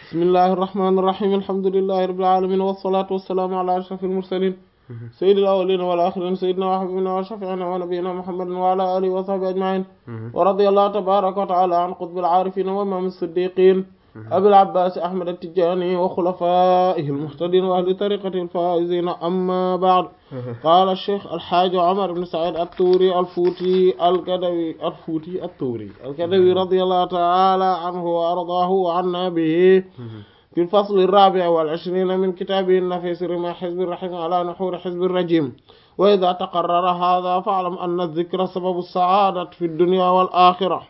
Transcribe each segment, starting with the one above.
bismillahi irrahmani irrahim alhamdulillahi rabbil alamin wassalatu wassalaamu ala ashrafil mursalin sayyidil awwalina wal akhirin sayyidina wa habibina wa shafi'ina wa nabiyyina muhammadin wa ala alihi wa sahbihi ajma'in wa radiyallahu tabaraka wa ta'ala an qutbil arifin wa imam as-siddiqin abil abbas ahmad at-tijani wa khulafaihi al-muhtadin wa ahli tariqati al-faizin amma ba'd qala ash-shaykh al-hajj umar ibn sa'id at-turi al-futi al-kadawi al-futi at-turi al-kadawi radiyallahu ta'ala anhu wa ardahu wa anna bihi في الفصل الرابع والعشرين من كتابه النفيس رمى حزب الرحيم على نحور حزب الرجيم وإذا تقرر هذا فاعلم أن الذكر سبب السعادة في الدنيا والآخرة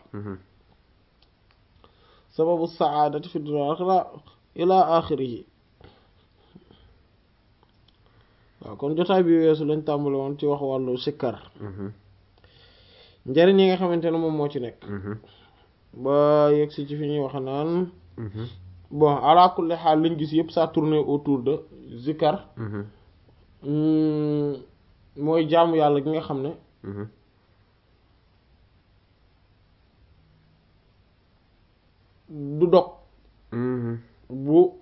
سبب السعادة في الدنيا والآخرة إلى آخره waaw kon jotaay bi weesu lañ tàmbali woon ci wax wàllu sikkar njëriñ yi nga xamante ne moom moo ci nekk ba yegg si ci fi ñuy wax naan bon ala kulli xaal liñ gis yëpp ça tourne autour de zikar mooy jaamu yàlla gi nga xam ne du dog bu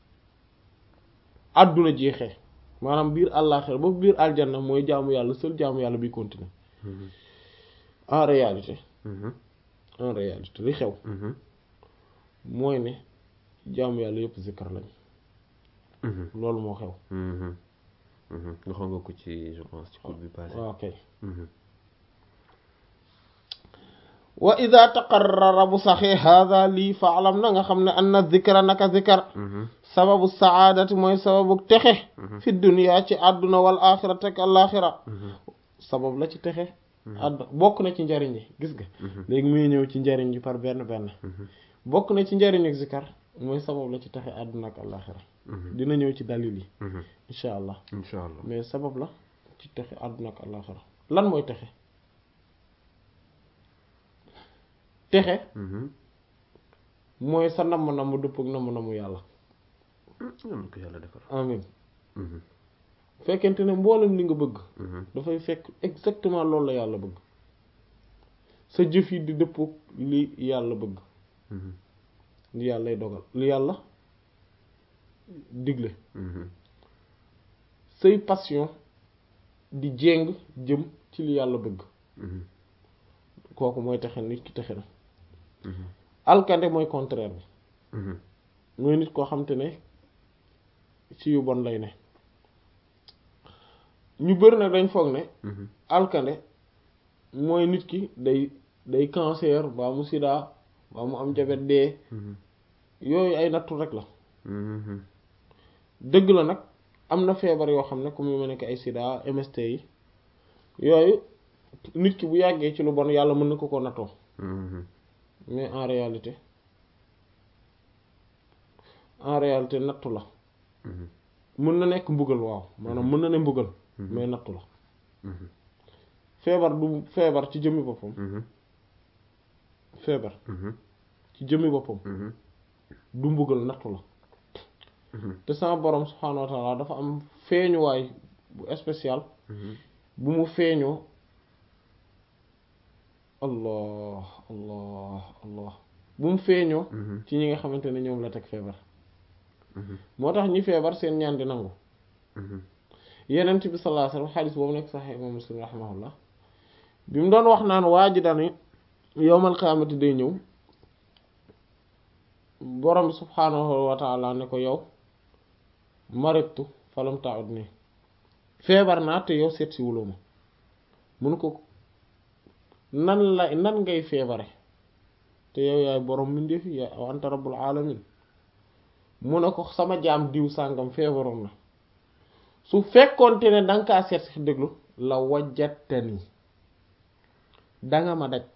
àdduna jeexee maanaam biir àllaaxira ba biir aljanna mooy jaamu yàlla seul jaamu yàlla bi continuer en réalité en réalité li xew mooy ne jaamu yàlla yëpp zikkar lañ loolu moo xew waxoon nga ko ci je pense ci cours bi passé waaw kay wa ida taqarrara bu saxee hada lii faalam na nga xam ne anna zikra naka zikar sababu saadati mooy sababu texe fi dunia ci àdduna wal axirati ak alaxira sabab la ci texe àdduna bokk na ci njariñ yi gis nga léegi muy ñëw ci njariñ yi par benn benn bokk na ci njariñ ak zikar mooy sabab la ci taxe àdduna ak àllaxira dina ñëw ci dalil yi incha allah incha allah mais sabab la ci taxe àdduna ak àllaxira lan mooy texe texe mooy sa namm namm dëpp ak namm namm yàlla yal na ko yàlla defar amin fekkente ne mboolem li nga bëgg dafay fekk exactement loolu la yàlla bëgg sa jëf yi di dëpp li yàlla bëgg li yàllay dogal li yàlla digle say passion di jéng jëm ci li yàlla bëgg kooku mooy texe nit ki texe na alkande mooy contraire bi mooy nit koo xam te ne ci yu bon lay ne ñu bëri nag dañ foog ne alkande mooy nit ki day day cancer baa mu sida baa mu am jabet dee yooyu ay nattu rek la dëgg la nag am na feebar yoo xam ne comme yu ma nekk ay sida MST yi yooyu nit ki bu yàggee ci lu bon yàlla mën na ko ko nattoo mais en réalité en réalité nattu la mën na nekk mbugal waaw maanaam mën na ne mbugal mais nattu la feebar du feebar ci jëmmi boppam feebar ci jëmmi boppam du mbugal nattu la te sama borom subhaanahu wa taala dafa am feeñuwaay bu spécial bu mu feeñoo allah allah allah bu mu feeñoo ci ñi nga xamante ne ñoom la teg feebar moo tax ñi feebar seen ñaan di nangu yenent bi sallallahu alayhi wasallam xaalis boobu nekk sax imam muslim rahimahullah bi mu doon wax naan waa ji dani yowmal qiyaamati day ñëw borom subhaanahu wa taala ne ko yow maritu falam taud nii feebar naa te yow seet si wuloo ma mun ko nan la nan ngay feebare te yow yaay borom mbindeef ya anta rabbul alamin mu ne ko sama jaam diw sàngam feebaroon na su fekkoonte ne danga kaa seet si déglu la wajjatani danga ma daj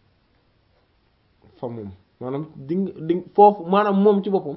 fa moom maanaam di di foofu maanaam moom ci boppam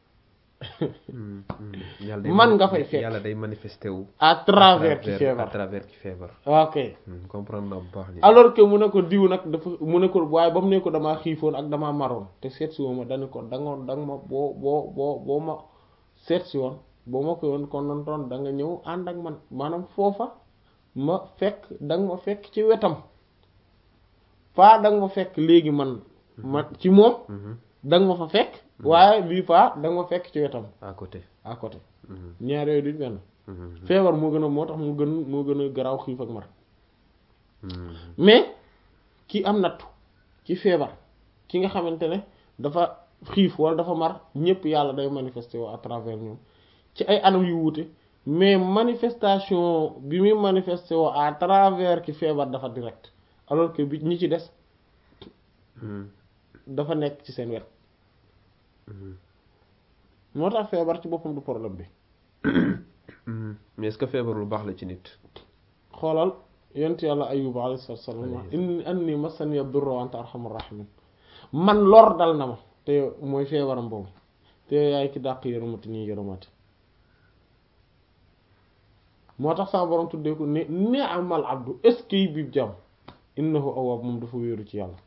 man nga fay fekk yàlla day manifesté wu à travers ci à feebar travers ci feebar ok comprendre naa bu baax li alors que mu ne ko diw nag dafa mu ne ko waaye ba mu ne ko damaa xiifoon ak damaa maroon te seet si woon ma dañu ko danga danga ma boo boo boo boo ma seet si woon boo ma ko yoon kon non toon da nga ñëw ànd ak man maanaam foofa ma fekk danga ma fekk ci wetam pas danga ma fekk léegi man ma ci moom danga ma fa fekk waaye bii fois da nga ma fekk ci wetam à côté à côté Mhm. ñaar yooyu duñ benn Mhm. feebar moo gën a moo tax mu gën moo gën a garaaw xiif ak mar Mhm. mais ki am nattu ki feebar ki nga xamante ne dafa xiif wala dafa mar ñëpp yàlla day manifester woo à travers ñoom ci ay anam yu wuute mais manifestation bi muy manifester woo à travers ki feebar dafa direct alors que bi ñi ci des Mhm. dafa nekk ci seen wet Mhm. moo tax feebar ci boppam du problème bi Mhm. mais est-ce que feebar lu baax la ci nit xoolal yent yàlla ayub alayhi salaatu wassalaam wax Alayhi inni anni massaniya durru wa anta arhamur rahimin man lor dal na ma te yow mooy feebaram boobu te yow yaay ki dàq yërëmati nii yërëmati moo tax sama borom tuddee ko ne ni'mal abdu est-ce que bi jàmm innahu awwaab moom dafa wéeru ci yàlla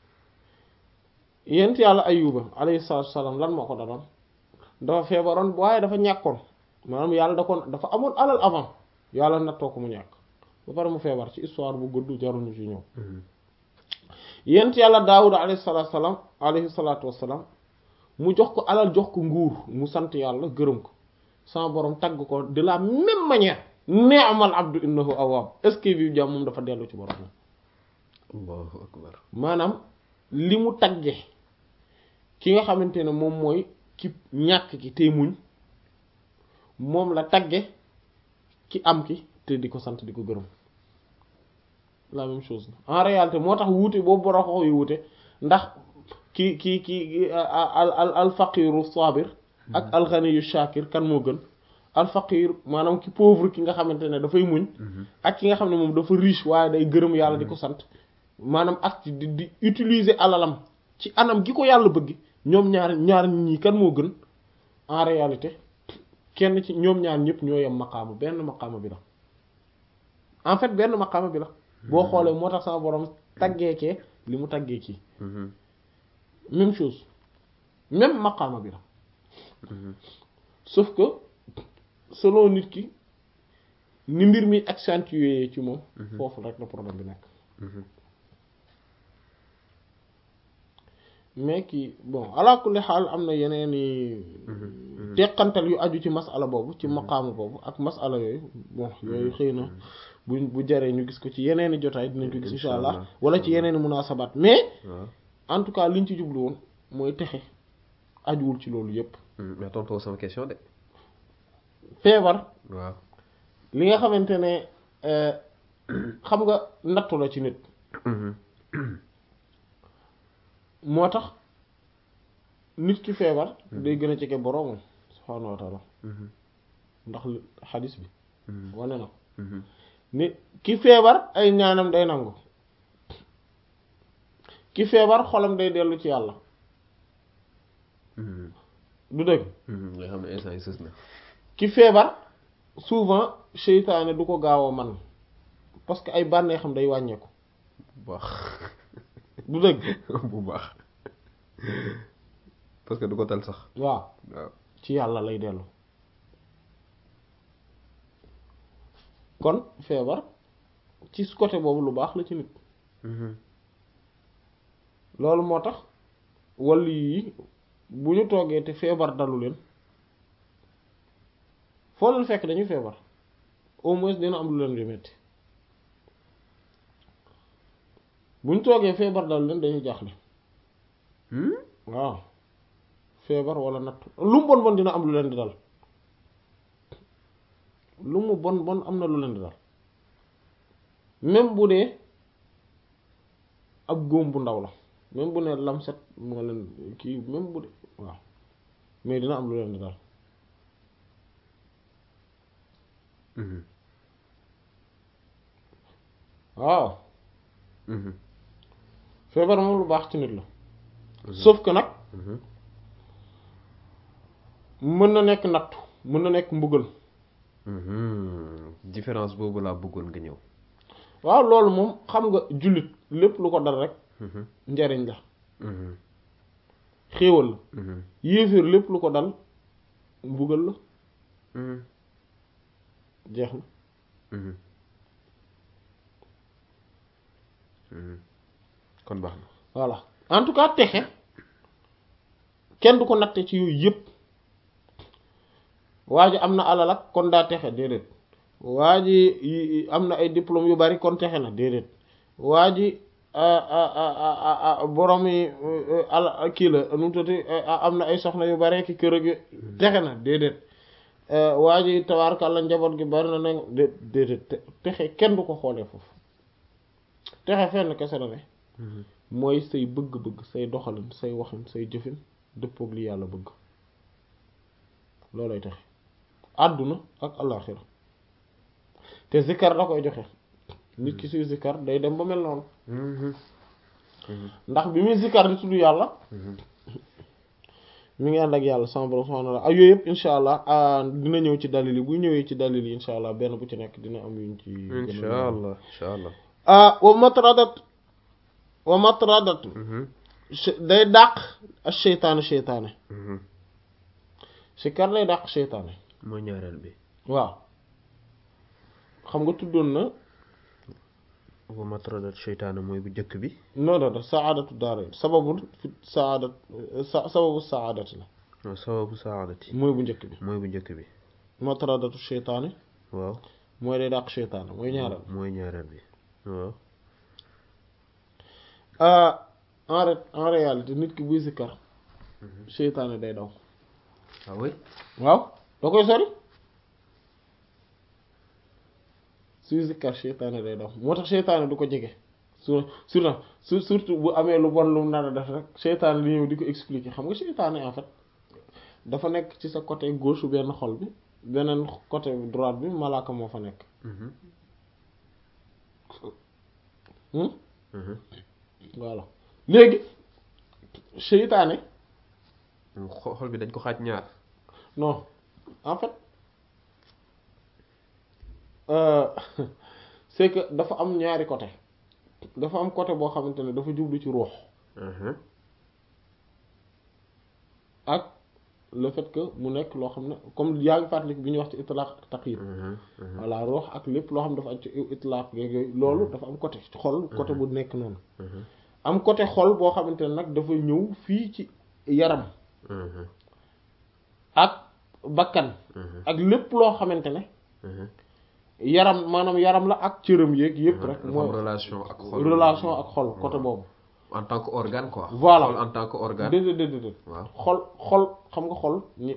yent yàlla ayuba alayhi salaatu wassalaam lan moo ko daloon dafa feebaroon waaye dafa ñàkkoon maanaam yàlla da ko dafa amoon alal avant yàlla nattoo ko mu ñàkk ba pare mu feebar ci histoire bu gudd jaruñu ci ñëw Mhm. yent yàlla daawuda alayhi salaatu salaam alayhi salaatu wassalaam mu jox ko alal jox ko nguur mu sant yàlla gërëm ko sama borom tagg ko de la même manière ni'mal abdu innahu awwaab est-ce que bi jàmm moom dafa dellu ci borom allahu akbar maanaam li mu tagge ki nga xamante ne moom mooy ki ñàkk ki tey muñ moom la tagge ki am ki te di ko sant di ko gërëm la même chose en réalité moo tax wuute boobu boro xox yu wuute ndax ki ki ki al al al faqiru sabir ak al ghaniyu shakir kan moo gën al faqir maanaam ki pauvre ki nga xamante ne dafay muñ ak ki nga xam ne moom dafa riche waaye day gërëm yàlla di ko sant maanaam ak di di utiliser alalam ci anam gi ko yàlla bëgg ñoom ñaar ñaar ñii kan moo gën en réalité kenn ci ñoom ñaar ñëpp ñoo yem maqaama benn maqaama bi la en fait benn maqaama bi la boo xoolee moo tax sama borom taggeekee li mu taggee kii Mhm. même chose même maqaama bi la Mhm. sauf que selon nit ki ni mbir mi accentué ci moom foofu rek la problème bi nekk Mhm. mais kii bon ala kulli xaal am na yeneen i teqantal yu aju ci masala boobu ci maqaama boobu ak masala yooyu bon yooyu xëy na bu bu jaree ñu gis ko ci yeneen i jotaay dinañ ko gis insha allah Inch'Allah. wala ci yeneen i munaasabaat mais waaw en tout cas liñ ci jublu woon mooy texe ajuwul ci loolu yépp Mhm. mais tontoo sama question de feebar waaw li nga xamante ne euh, xam nga nattu la ci nit Mhm. moo tax nit ki feebar day gën a jege boroomam subhaanahu wa taala Mhm. ndax li- xadis bi Mhm. wane na ko Mhm. ni ki feebar ay ñaanam day nangu ki feebar xolam day dellu ci yàlla Mhm. du dëgg Mhm. nga xam ne instant yi sës na ki feebar souvent seytaane du ko gaaw a man parce que ay bànneexam day wàññeeku bu baax du dëgg bu baax parce que du ko tal sax waaw waaw ci yàlla lay dellu kon feebar ci côté boobu lu baax la ci nit Mhm. loolu moo tax wàllu yi bu ñu toogee te feebar dalu leen foo leen fekk dañuy feebar au moins dina am lu leen di metti bu ñu toogee feebar dalu leen dañuy jaaxle Hmm? waaw feebar wala natt lu mu bon bon dina am lu leen di dal lu mu bon bon am na lu leen di dal même bu dee ab góom bu ndaw la même bu ne lamset moo leen kii même bu dee waaw mais dina am lu leen di dal Mhm. waaw Mhm. feebar moom lu baax ci nit la sauf que nag Mhm. mën na nekk nattu mën na nekk mbugal Mhm. différence boobu laa bëggoon nga ñëw waaw loolu moom xam nga jullit lépp lu ko dal rek Mhm. njariñ la Mhm. xéewal la Mhm. yéeféer lépp lu ko dal mbugal la Mhm. jeex na Mhm. Mhm. kon baax na voilà en tout cas texe kenn du ko natte ci yooyu yëpp waa ji am na alal ak kon daa texe déedéet waa ji am na ay diplôme yu bari kon texe na déedéet waa ji borom yi ala kii la nu mu tuddati am na ay soxna yu bari ki kër gi texe na déedéet waa ji tabaarkalla njaboot gi bari na ne déedéet texe kenn du ko xoolee foofu texe fenn kese la ne mooy say bëgg-bëgg say doxalin say waxin say jëfin dëppoog li yàlla bëgg loolay texe àdduna ak àllaaxira te zikkar da koy joxe nit ki suy zikkar day dem ba mel noonu ndax bi muy zikkar di tudd yàlla mi ngi ànd ak yàlla sama borom subhaanahu wa ta'ala ak yooyu yëpp insha allah dina ñëw ci dalil yi bu ñëwee ci dalil yi insha allah benn bu ci nekk dina am yuñ ci insha allah insha allah ah wa matradat wa matradat day dàq ak seytaane seytaane zikkar day dàq seytaane mooy ñaareel bi waaw xam nga tuddoon na wa matradat seytaane mooy bu njëkk bi non non non saadatu daara sababul fi saadat sababu saadati la waaw sababu saadati mooy bu njëkk bi mooy bu njëkk bi matradatu seytaane waaw mooy day dàq seytaane mooy ñaareel mooy ñaareel bi waaw en ré en réalité nit ki buy sikkar seytaane day daw ah oui waaw da koy sori suy sikkar seytaane day daw moo tax seytaane du ko jege su surtout su surtout bu amee lu bon lu mu nar a def rek seytaane di ñëw di ko expliquer xam nga seytaane en fait dafa nekk ci sa côté gauche benn xol bi beneen côté droite bi malaaka moo fa nekk voilà léegi seytaane xol bi dañ ko xaaj ñaar non en fait c'est que dafa am ñaari côté dafa am côté boo xamante ne dafa jublu ci ruux ak le fait que mu nekk loo xam ne comme yaa ngi fàttaliku bi ñuy wax ci itlaq ak taqyid voilà ruux ak lépp loo xam ne dafa am ci itlaq yooyu loolu dafa am côté xol côté bu nekk noonu am côté xol boo xamante ne nag dafa ñëw fii ci yaram ak bakkan ak lépp loo xamante ne yaram maanaam yaram la ak cëram yeeg yëpp rek mooy relation ak xol relation ak xol côté boobu en tant que organe quoi voilà xol en tant que organe déedéet déedéet déedéet waaw xol xol xam nga xol ñi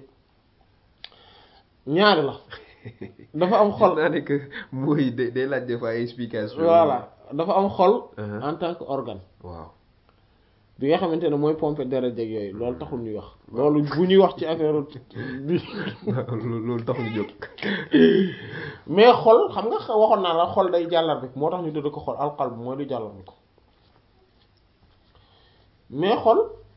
ñaari la dafa am xol naa ne que mooy day day laaj des fois ay explication voilà dafa am xol Uh-huh. en tant que organe waaw bi nga xamante ne mooy pomper deret jeg yooyu loolu taxul ñuy wax loolu bu ñuy wax ci affaire bi loolu tax ñu jóg mais xol xam nga waxoon naa la xol day jàllar bi moo tax ñu tudd ko xol alqalb mooy du jàllar bi ko mais xol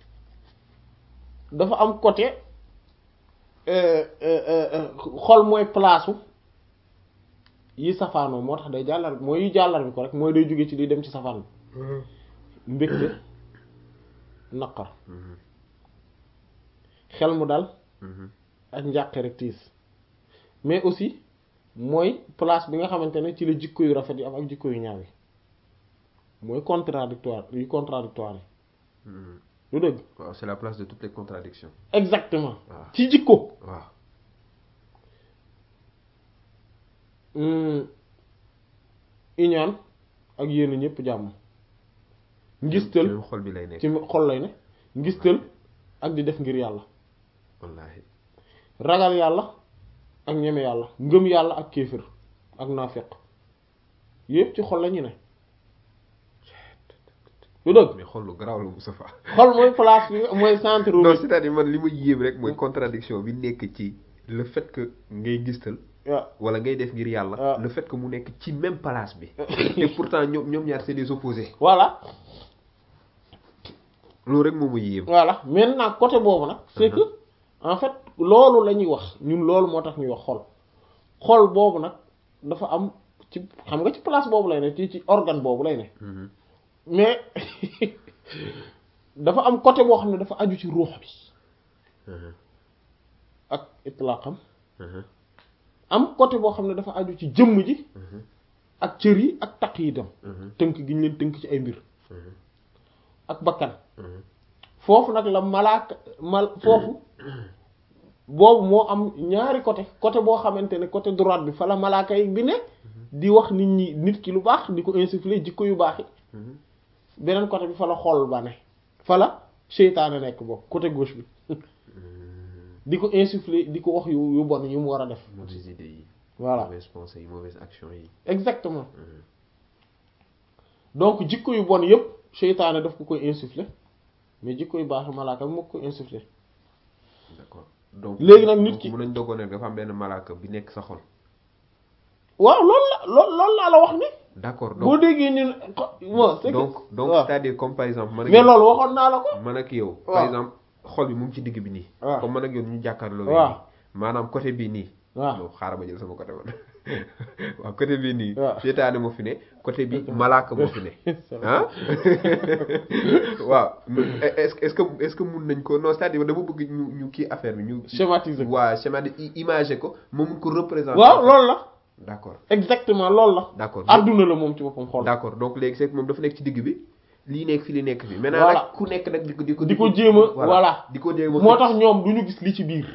dafa am côté euh, euh, euh, xol mooy place yi safaanoo moo tax day jàllar bi mooy yi jàllar bi ko rek mooy day jóge ci di dem ci safaan bi mbégte naqar xel mu dal ak njàqe rek tiis mais aussi mooy place bi nga xamante ne ci la jikko yu rafet yi am ak jikko yu ñaaw yi mooy contradictoire yu contradictoire yi lu dëgg waaw c'est la place de toutes les contradictions exactement waaw ci jikko waaw hum, iñaan ak yéen ñëpp jàmm ngistal même xol bi lay nekk ci xol lay ne ngistal ak di def ngir yàlla wallaahi ragal yàlla ak ñeme yàlla ngëm yàlla ak kéefër ak naafeq yépp ci xol la ñu ne lu dëgg mais xol lu garaaw la Moustapha xol mooy place bi nga- mooy centre non bi c'est-à-dire man li ma yéem rek mooy contradiction bi nekk ci le fait que ngay gistal waaw wala ngay def ngir yàlla Ah. le fait que mu nekk ci même place bi te pourtant ñoom ñoom ñaar c'est des opposés voilà loolu rek moo ma yéem voilà maintenant côté boobu nag c'est que en fait loolu la ñuy wax ñun loolu moo tax ñuy wax xol xol boobu nag dafa am ci xam nga ci place boobu lay ne ci ci organe boobu lay ne Mhm. mais dafa am côté boo xam ne dafa aju ci ruux bi Mhm. ak itlaqam Mhm. am côté boo xam ne dafa aju ci jëmm ji Mhm. ak cër yi ak taq yi dem Mhm. tënk gi ñu leen tënk ci ay mbir Mhm. ak bakkan Mhm. foofu nag la malaaka mal foofu boobu moo am ñaari côté côté boo xamante ne côté droite bi fa la malaaka yi bi ne di wax nit ñi nit ki lu baax di ko insuffler jikko yu baax yi beneen côté bi fa la xol ba ne fa la seytaane nekk boobu côté gauche bi di ko insuffler di ko wax yu yu bon yu mu war a def mauvaises idées yi voilà mauvaises pensées yi mauvaises actions yi exactement donc jikko yu bon yëpp seytaane daf ko koy insuffler mais jikko yu baax malaaka bi moo ko koy insuffler d'accord donc Léegi nag nit ki- mun nañ dogoon ne dafa am benn malaaka bi nekk sa xol waaw loolu la loolu loolu laa la wax ni d'accord boo donc déggee ñun bon c'est que donc donc waaw. c'est-à-dire comme par exemple man ak mais yow- loolu waxoon naa la ko man ak yow par waaw. exemple xol bi mu ngi ci digg bi nii waaw. comme man ak yow ñu jàkkaarloo waaw. nii maanaam côté bii nii waaw non xaaral ma jël sama côté man waaw côté bii nii waaw. seytaane moo fi ne côté bi malaaka moo fi ne ah waaw est-ce que est-ce que est-ce que mun nañ ko non c'est-à-dire dama bëgg ñu ñu kii affaire bi ñu schématiser ko waa schéma de imager ko moo mun ko représenter waaw loolu la d'accord exactement loolu la d'accord adduna la moom ci boppam xool d'accord donc léegi c'est que moom dafa nekk ci digg bi lii nekk fi li nekk fi maintenant Voilà. nag ku nekk nag di ko di ko di ko jéem a voilà di ko jéem a moo tax ñoom du ñu gis li ci biir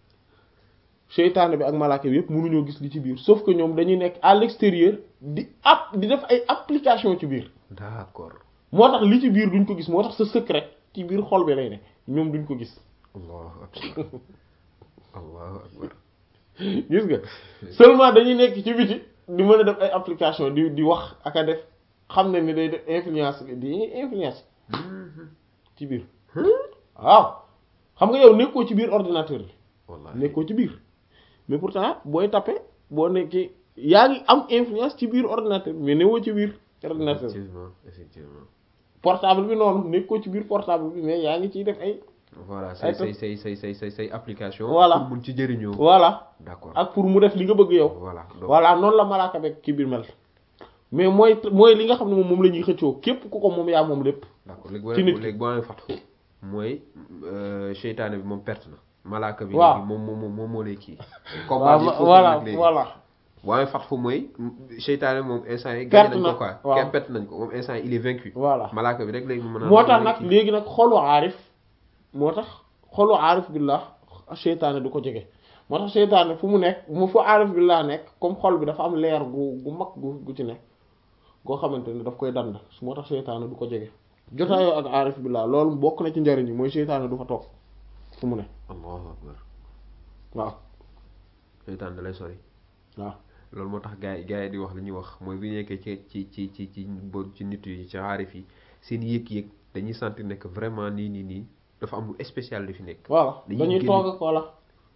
seytaane bi ak malaaka bi yëpp mënuñoo gis li ci biir sauf que ñoom dañuy nekk à l'extérieur di app di def ay application ci biir d'accord moo tax li ci biir duñ ko gis moo tax sa secret ci biir xol bi lay ne ñoom duñ ko gis allahu akbar allahu akbar gis nga seulement dañuy nekk ci biti di mën a def ay application di di wax ak a def xam ne ni day def influence di influence ci biir waaw xam nga yow nekkoo ci biir ordinateur bi wallahi nekkoo ci biir mais pourtant booy tapé boo nekkee yaa ngi am influence ci biir ordinateur mais newoo ci biir ordinateur bi effectivement effectivement portable bi noonu nekkoo ci biir portable bi mais yaa ngi ciy def ay voilà Ay say to- say say say say say say application Voilà. pour mun ci jëriñoo voilà d'accord ak pour mu def li nga bëgg yow voilà donc voilà noonu la malaaka beeg ci biir mel mais mooy mooy li nga xam ne moom moom la ñuy xëccoo képp ku ko moom yaa moom lépp d'accord léegi boo ci nit ki. léegi boo amee fatxu mooy euh, seytaane bi moom perte na malaaka bi Waaw. léegi moom moom moom moo lay kii waaw combat voilà voilà boo amee fatxu mooy seytaane moom instant yi Perte gagné nañ na, ko quoi waaw. kenn perte nañ ko moom instant yi il est vaincu voilà malaaka bi rek léegi mu mën a moo tax mën a nag kii. léegi nag xolu aarif moo tax xolu aarif billah seytaane du ko jege moo tax seytaane fu mu nekk mu fu aarif billah nekk comme xol bi dafa am leer gu gu mag gu gu ci nekk goo xamante ne daf koy dand moo tax seytaane du ko jege jotaayoo ak aarif billah loolu bokk na ci njariñ yi mooy seytaane du fa toog fu mu ne allahu akbar waaw seytaane da lay sori waaw loolu moo tax gars yi gars yi di wax li ñuy wax mooy bu ñu nekkee ci ci ci ci ci bo ci nit yi ci aarif yi seen yëg-yëg dañuy sentir nekk vraiment nii nii nii dafa am lu spécial li fi nekk voilà Dañuy dañuy génn- toog ak voilà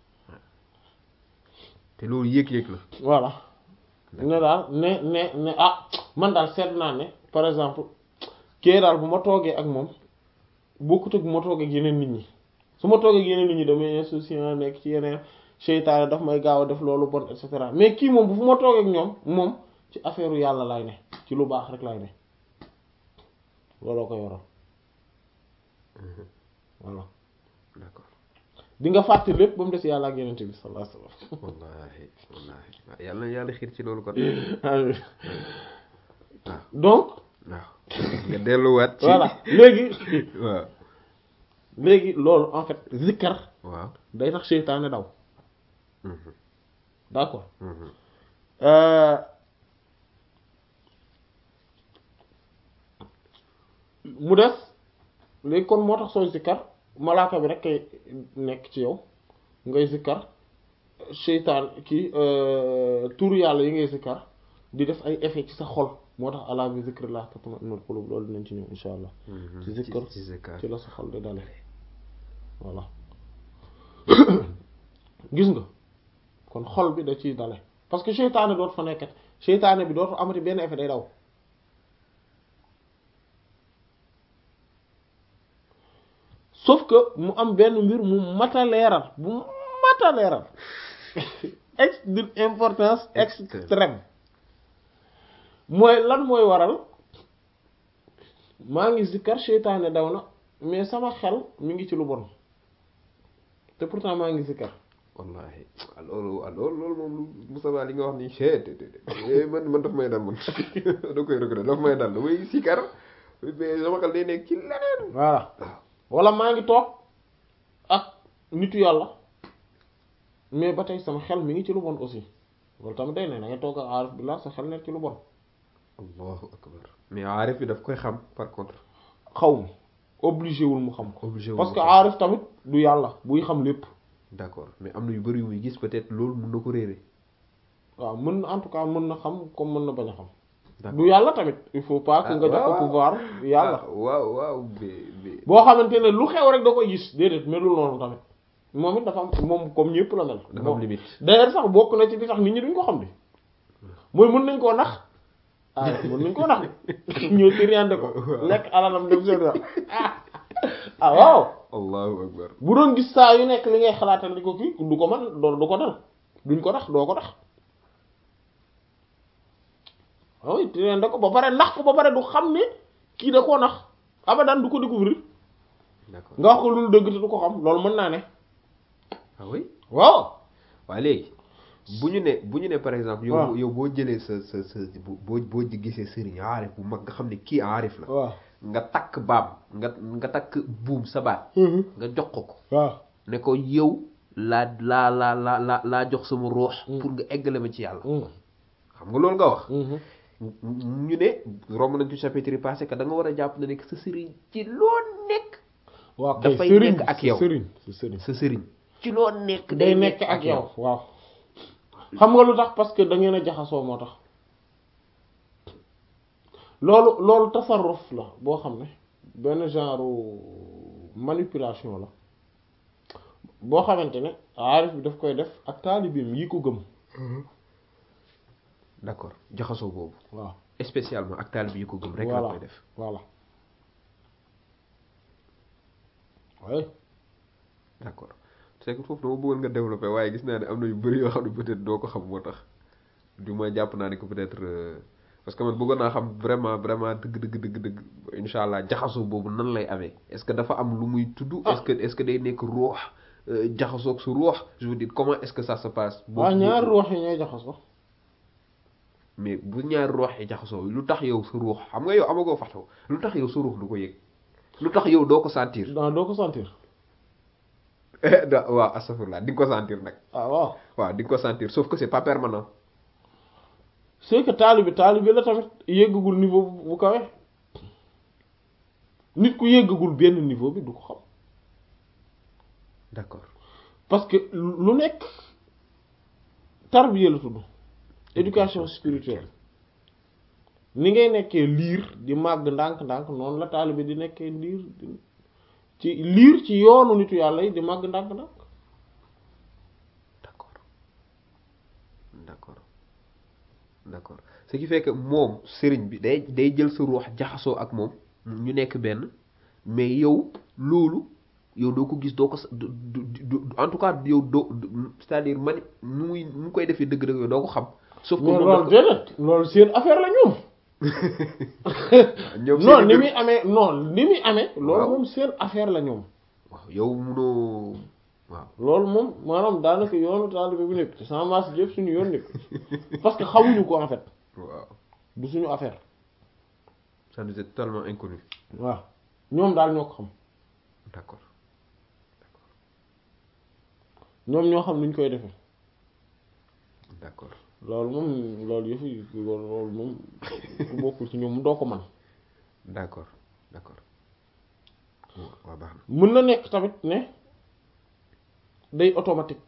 te loolu yëg-yëg la voilà ne daal ne ne ne ah man daal seet naa ne par exemple kii daal bu ma toogee ak moom bokkut ak bu ma toogee ak yeneen nit ñi su ma toogee ak yeneen nit ñi damay insouciant nekk ci yeneen seytaane daf may gaaw a def loolu bon et cetera mais kii moom bu fu ma toogee ak ñoom moom ci affaire u yàlla lay ne ci lu baax rek lay ne looloo ko yoroon voilà d'accord di nga fàtte lépp ba mu des yàlla ak yeneen bi sallallahu alayhi wasallam wallahi wallahi waaw yàlla na yàlla xiir ci loolu kon donc waaw nga delluwaat ci voilà léegi waaw léegi loolu en fait zikkar waaw day tax seytaane daw Mhm, d'accord mhm. Euh, mu des léegi kon moo tax sooy zikkar malaaka bi rek kay nekk ci yow ngay zikkar seytaan kii turu yàlla yi ngay zikkar di def ay effet ci sa xol moo tax ala bi zikrillah tatma'innul qulub loolu dinañ ci ñëw insha allah Mhm, ci zikkar ci zikkar ci la sa xol di dale voilà gis nga kon xol bi da ciy dale parce que seytaane dootu fa nekkat seytaane bi dootu amati benn effet day daw sauf que mu am benn mbir mu mata leeral bu mata leeral ex d'une importance extrême mooy lan mooy waral maa ngi zikkar seytaane daw na mais sama xel mi ngi ci lu bon te pourtant maa ngi zikkar wallahi ah, loolu ah, loolu loolu moom lu Moussa li nga wax nii chee te te te man man daf may dal man da koy regret daf may dal damay sikar mais sama xel day nekk ci leneen voilà wala maa ngi toog ak nitu yàlla mais ba tey sama xel mi ngi ci lu bon aussi loolu tamit day ne da ngay toog ak aarif billah sa xel nekk ci lu bon allahu akbar mais aarif bi daf koy xam par contre xaw ma obligé wul mu xam ko obligé parce que aarif tamit du yàlla buy xam lépp d'accord mais am na yu bari yu muy gis peut-être loolu mun na ko réere waaw mën na en tout cas mën na xam comme mën na bañ a xam d'accord du yàlla tamit il faut pas que Ah, nga jox ko waaw, pouvoir yàlla Ah, waaw waaw mais mais boo xamante ne lu xew rek da koy gis déedéet melul noonu tamit moom it dafa am moom comme ñëpp la mel dafa am Bon. limite d'ailleurs sax bokk na ci li tax nit ñi duñ ko xam bi mooy mën nañ koo nax ah mën nañ koo nax de ñëw tiriande ko lekk alalam dem seen yoon ah waaw allahu akbar bu doon gis saa yu nekk li ngay xalaatal di ko kii du ko man doo du ko dal duñ ko nax doo ko nax waaw tiriande ko ba pare nax ko ba pare du xam ne kii da koo nax abadan du ko découvrir d'accord nga wax ko lu dëgg te du ko xam loolu mën naa ne ah oui waaw waaw léegi bu ñu ne bu ñu ne par exemple yow waaw. yow boo jëlee sa sa sa boo boo gisee sëriñ aarif bu mag nga xam ne kii aarif la waaw nga takk baam nga nga takk buum sa baat nga jox ko ko waaw ne ko yow laa laa laa laa laa laa jox sama ruux pour nga eggale ma ci yàlla xam nga loolu nga wax ñu ne romb nañ ci chapitre yi passé que da nga war a jàpp ne nekk sa sëriñ ci loo nekk waaw kay Dafay sëriñ nekk ak yow. sëriñ sëriñ sa sëriñ ci loo nekk day nekk ak yow waaw xam nga lu tax parce que da ngeen a jaxasoo moo tax loolu loolu tasarruf la boo xam ne benn genre manipulation la boo xamante ne aarif bi daf koy def ak taalibeem yi ko gëm d'accord jaxasoo boobu waaw spécialement ak taalibe yi ko gëm rek la voilà koy def voilà oui d'accord c'est que foofu dama bëggoon nga développer waaye gis naa ne am na yu bëri yoo xam ne peut-être doo ko xam moo tax du ma jàpp naa ne que peut-être euh, parce que man bëggoon naa xam vraiment vraiment dëgg dëgg dëgg dëgg incha allah jaxasoo boobu nan lay amee est-ce que dafa am lu muy tudd est-ce que est-ce que day nekk ruux euh, jaxasoo ak su ruux je veux dire comment est-ce que ça se passe waa boobu- ñaari ruux yi ñooy jaxasoo mais bu ñaari ruux yi jaxasoo lu tax yow sa ruux xam nga yow amagoo faxtaw lu tax yow sa ruux du ko yëg lu tax yow doo ko sentir non doo ko sentir da waaw astafurlah di nga ko sentir nag ah waaw waaw di nga ko sentir sauf que c'est pas permanent c'est que taalibe taalibe la tamit yéggagul niveau bu bu kawe nit ku yéggagul benn niveau bi du ko xam d'accord parce que lu nekk tarbiya la tudd éducation spirituelle ni ngay nekkee liir di màgg ndànk-ndànk noonu la taalibe di nekkee liir di ci liir ci yoonu nitu yàlla yi di màgg ndànk-ndànk d'accord d'accord d'accord ce qui fait que moom sëriñ bi day day jël sa ruux jaxasoo ak moom ñu nekk benn mais yow loolu yow doo ko gis doo ko sa- du du du en tout cas yow doo du- c'est-à-dire mani nu muy nu mu koy defee dëgg-dëgg yow doo ko xam sauf que mais moom loolu daf déedéet loolu seen affaire la ñoom ko- ñoom non seen ni i muy amee non ni muy amee loolu Waaw. moom seen affaire la ñoom waaw yow munoo waaw loolu moom maanaam daanaka yoonu taalibe bu nekk sans masse yëpp suñu yoon nekk parce que xamuñu ko en fait waaw du suñu affaire ça nous est totalement inconnu waaw ñoom daal ñoo ko xam d'accord ñoom ñoo xam nuñ koy defee d'accord loolu moom loolu yëfu loolu moom ku bokkul ci ñoom doo ko man d'accord d'accord waaw baax na mën na nekk tamit ne day automatique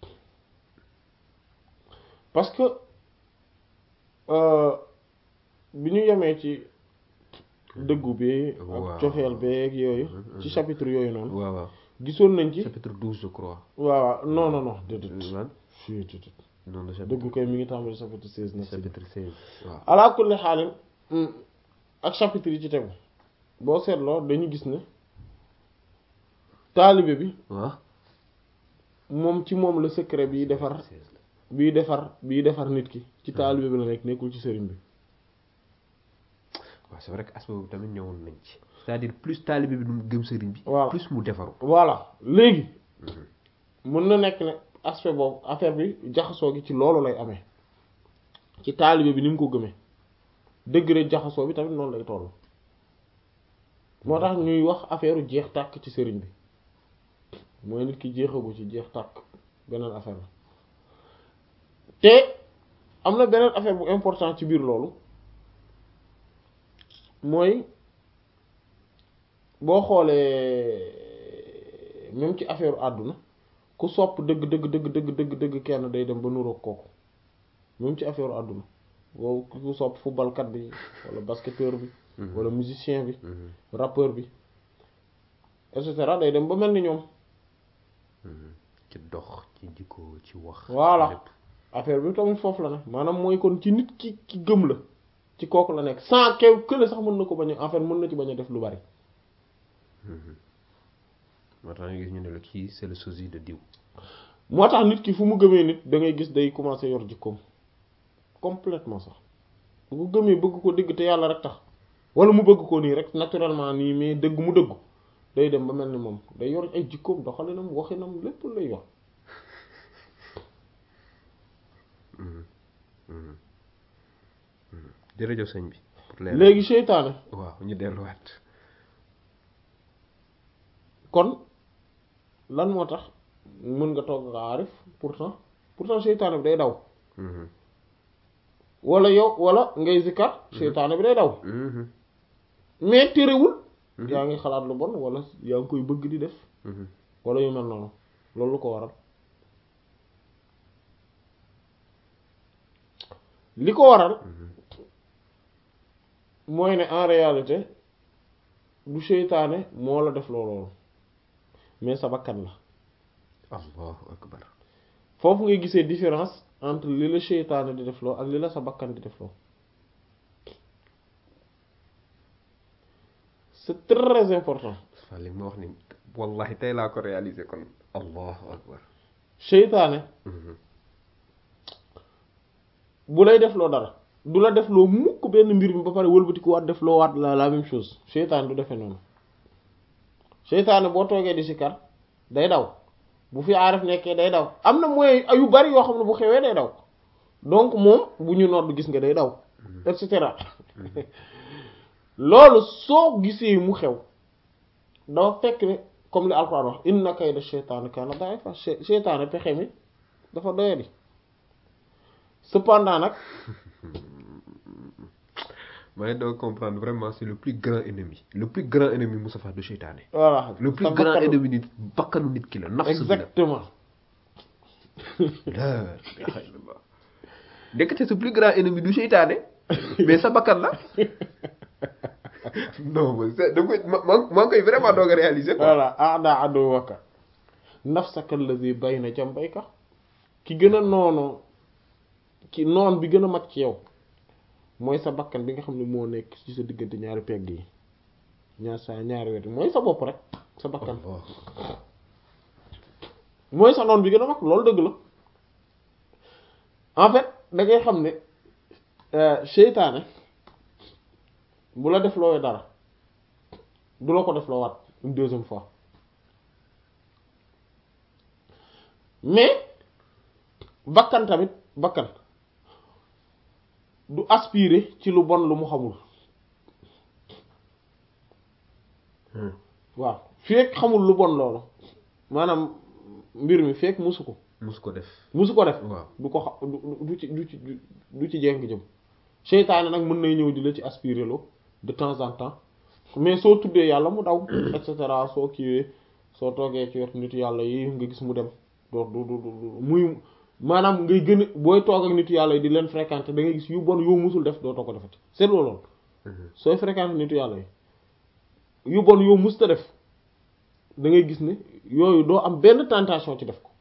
parce que euh, bi ñu yemee ci dëggu bi Waaw. ak cofeel beeg yooyu ci chapitre yooyu noonu waaw waaw gisoon nañ ci chapitre 12 je crois waaw non non non déedéet lan si déedéet non le chapitre dëggu kay mi ngi tàmbali chapitre seize na si chapitre 16 waaw ala kulli xaalin ak chapitre yi ci tegu boo seetloo dañu gis ne taalibe bi waaw moom ci moom la secret bi defar 16 la bii defar bii defar nit ki ci taalibe bi la nekk nekkul ci sëriñ bi waaw c'est vrai que aspect boobu tamit ñëwoon nañ ci c'est-à-dire plus taalibe bi nu mu gëm sëriñ bi Voilà. plus mu defaru voilà léegi mën na nekk ne aspect boobu affaire bi jaxasoo gi ci loolu lay amee ci taalibe bi ni mu ko gëmee degré jaxasoo bi tamit noonu lay toll moo tax ñuy wax affaire jeex tàkk ci sëriñ bi mooy nit ki jeexagu ci jeex tàkk beneen affaire la te am na beneen affaire bu important ci biir loolu mooy boo xoolee même ci affaire àdduna ku sopp dëgg dëgg dëgg dëgg dëgg dëgg kenn day dem ba nuroog kooku même ci affaire àdduna boo ku sopp footballkat bi wala basketteur bi wala musicien bi rappeur bi et cetera day dem ba mel ni ñoom ci dox ci jikko ci wax voilà lépp. affaire bi tamit foofu la ne maanaam mooy kon ci nit ki ki gëm la ci kooku la nekk sans kew kële sax mën na ko bañ a en fait mën na ci bañ a def lu bari moo tax nga gis ñu ne la kii c'est le sosie de diw moo tax nit ki fu mu gëmee nit da ngay gis day commencer yor jikkoom complètement sax bu ko gëmee bëgg ko dëgg te yàlla rek tax wala mu bëgg ko nii rek naturellement nii mais dëgg mu dëggu day dem ba mel ni moom day yor ay jikkoom doxalinam waxinam lépp lay yor jërëjëf sëñ bi pour leer léegi seytaane waaw ñu delluwaat kon lan moo tax mën nga toog nga aarif pourtant pourtant seytaane bi day daw Mhm. wala yow wala ngay zikkar seytaane bi day daw Mhm. mais terewul Mhm. yaa ngi xalaat lu bon wala yaa ngi koy bëgg di def Mhm. wala yu mel noonu loolu lu ko waral li ko waral mooy ne en réalité du seytaane moo la def loolu mais sa bakkan la allahu akbar foofu ngay gisee différence entre li la seytaane di def loo ak li la sa bakkan di def loo c'est très important fa li ma wax ni wallahi tey laa ko réaliser kon allahu akbar seytaane Mhm. bu lay def loo dara du la def loo mukk benn mbir mi ba pare wëlbatiku waat def loo waat la la même chose seytaane du defee noonu seytaane boo toogee di sikar day daw bu fi aarif nekkee day daw am na mooy yu bari yoo xam ne bu xewee day daw donc moom bu ñu nodd gis nga day daw et cetera loolu soo gisee mu xew dafa fekk ne comme li alxuraan wax inna kayda seytaane kaana da'ifa seytaane pexe mi dafa doyadi cependant nag maa ngi doon comprendre vraiment c'est le plus grand ennemi le plus grand ennemi Moustapha du seytaane voilà le plus sa grand bakkanu- ennemi nit bakkanu nit ki la nafsu bi la exactement la ilaha illallah ndekete sa plus grand ennemi du seytaane mais sa bakkan la non mais c'est da koy ma ma maa ngi koy vraiment doog a réaliser quoi voilà aada aduwaka nafsaka allazi bayna jambayka ki gën a noonu ki noon bi gën a mag ci yow mooy sa bakkan bi nga xam ne moo nekk ci sa diggante ñaari pegg yi ñaar sa ñaari wet mooy sa bopp rek sa bakkan Allah. mooy sa noon bi gën a mag loolu dëgg la en fait da ngay xam ne euh, seytaane bu la def loowee dara du la ko def loo waat une deuxième fois mais bakkan tamit bakkan du aspirer ci lu bon lu mu xamul Hmm. waaw fekk xamul lu bon loolu maanaam mbir mi fekk musu ko mus ko def musu ko def waaw du ko xa du du ci du ci du ci jéng jëm seytaane nag mën nay ñëw di la ci aspirer loo de temps en temps mais soo tuddee yàlla mu daw et cetera soo kiiwee soo toogee ci wetu nitu yàlla yi nga gis mu dem doo du du du muy maanaam ngay gën a booy toog ak nitu yàlla yi di leen fréquenter da ngay gis yu bon yoo musul def dootoo ko defati c'est loolu Mhm. sooy fréquenter nitu yàlla yi yu bon yoo musta def da ngay gis ne yooyu doo am benn tentation ci def ko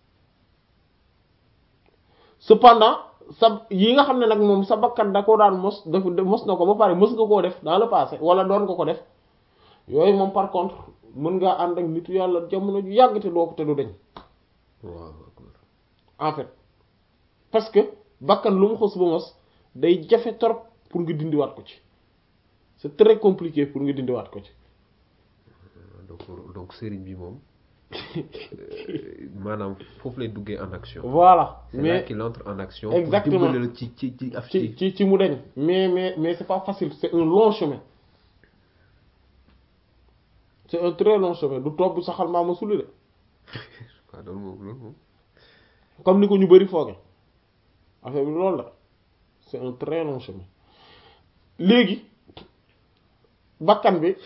cependant sa yi nga xam ne nag moom sa bakkan da ko daan mos daf mos na ko ba pare mos nga koo def dans le passé wala doon nga ko def yooyu moom par contre mën ngaa ànd ak nitu yàlla jamono ju yàgg te doo ko te du deñ waaw akbar en fait parce que bakkan lu mu xos ba mos day jafe trop pour nga dindiwaat ko ci c'est très compliqué pour nga dindiwaat ko ci donc donc sëriñ bi moom euh, maanaam foofu lay duggee en action voilà c'est là mais qu'il entre en action Exactement. pour dimbali la ci ci ci af ci ci ci ci mu deñ mais mais mais c'est pas facile c'est un long chemin c'est un très long chemin du topp saxal maama suli de waaw loolu moom loolu moom comme ni ko ñu bari fooge affaire bi loolu la c'est un très long chemin léegi bakkan bi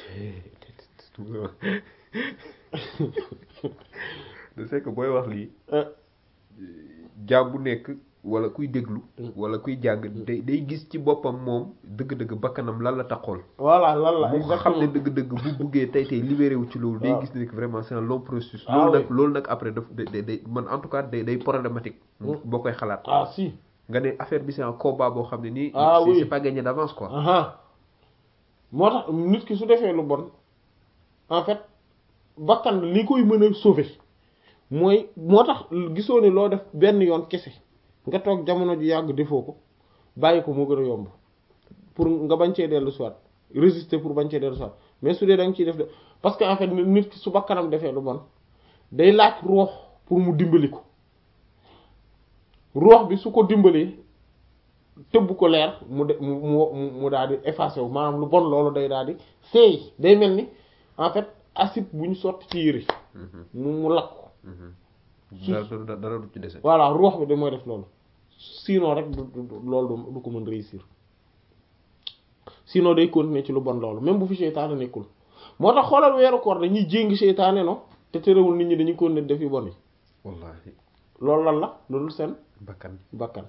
de c'est que booy wax lii euh, jaam bu nekk wala kuy déglu wala kuy jàng day day gis ci boppam moom dëgg-dëgg bakkanam lan la taxool voilà lan la bu nga xam ne exactement dëgg-dëgg bu buggee tey tey libéré wu ci loolu day waaw. gis ne que vraiment c'est un long processus Ah loolu oui. nag loolu nag après daf day day- day man en tout cas day day problématique boo koy xalaat ah si nga ne affaire bi c'est un combat boo xam ne nii Ah c'est oui. c'est pas gagné d'avance quoi aha moo tax nit ki su defee lu bon en fait bakkan li koy mën a sauver mooy moo tax gisoo ne loo def benn yoon kese nga toog jamono ju yàgg defoo ko bàyyi ko moo gën a yomb pour nga bañ cee dellu soit résister pour bañ cee dellu soit mais su dee da nga ciy def de parce que en fait nit nit ki su bakkanam defee lu bon day laaj roox pour mu dimbali ko roox bi su ko dimbalee tëbb ko leer mu de mu mu mu daal di effacé wu maanaam lu bon loolu day daal di seey day mel ni en fait acide bu ñu sotti ci yëre Mhm, mu mu lakk ko mhm. dara dara dara du ci dese voilà ruux bi da mooy def loolu sinon rek du du du- loolu du du ko mën réussir sinon day continuer ci lu bon loolu même bu fi seytaane nekkul moo tax xoolal weeru koor dañuy jéngi seytaane no te terewul nit ñi dañuy continuer def yu bon yi wallahi loolu lan la loolu seen bakkan bakkan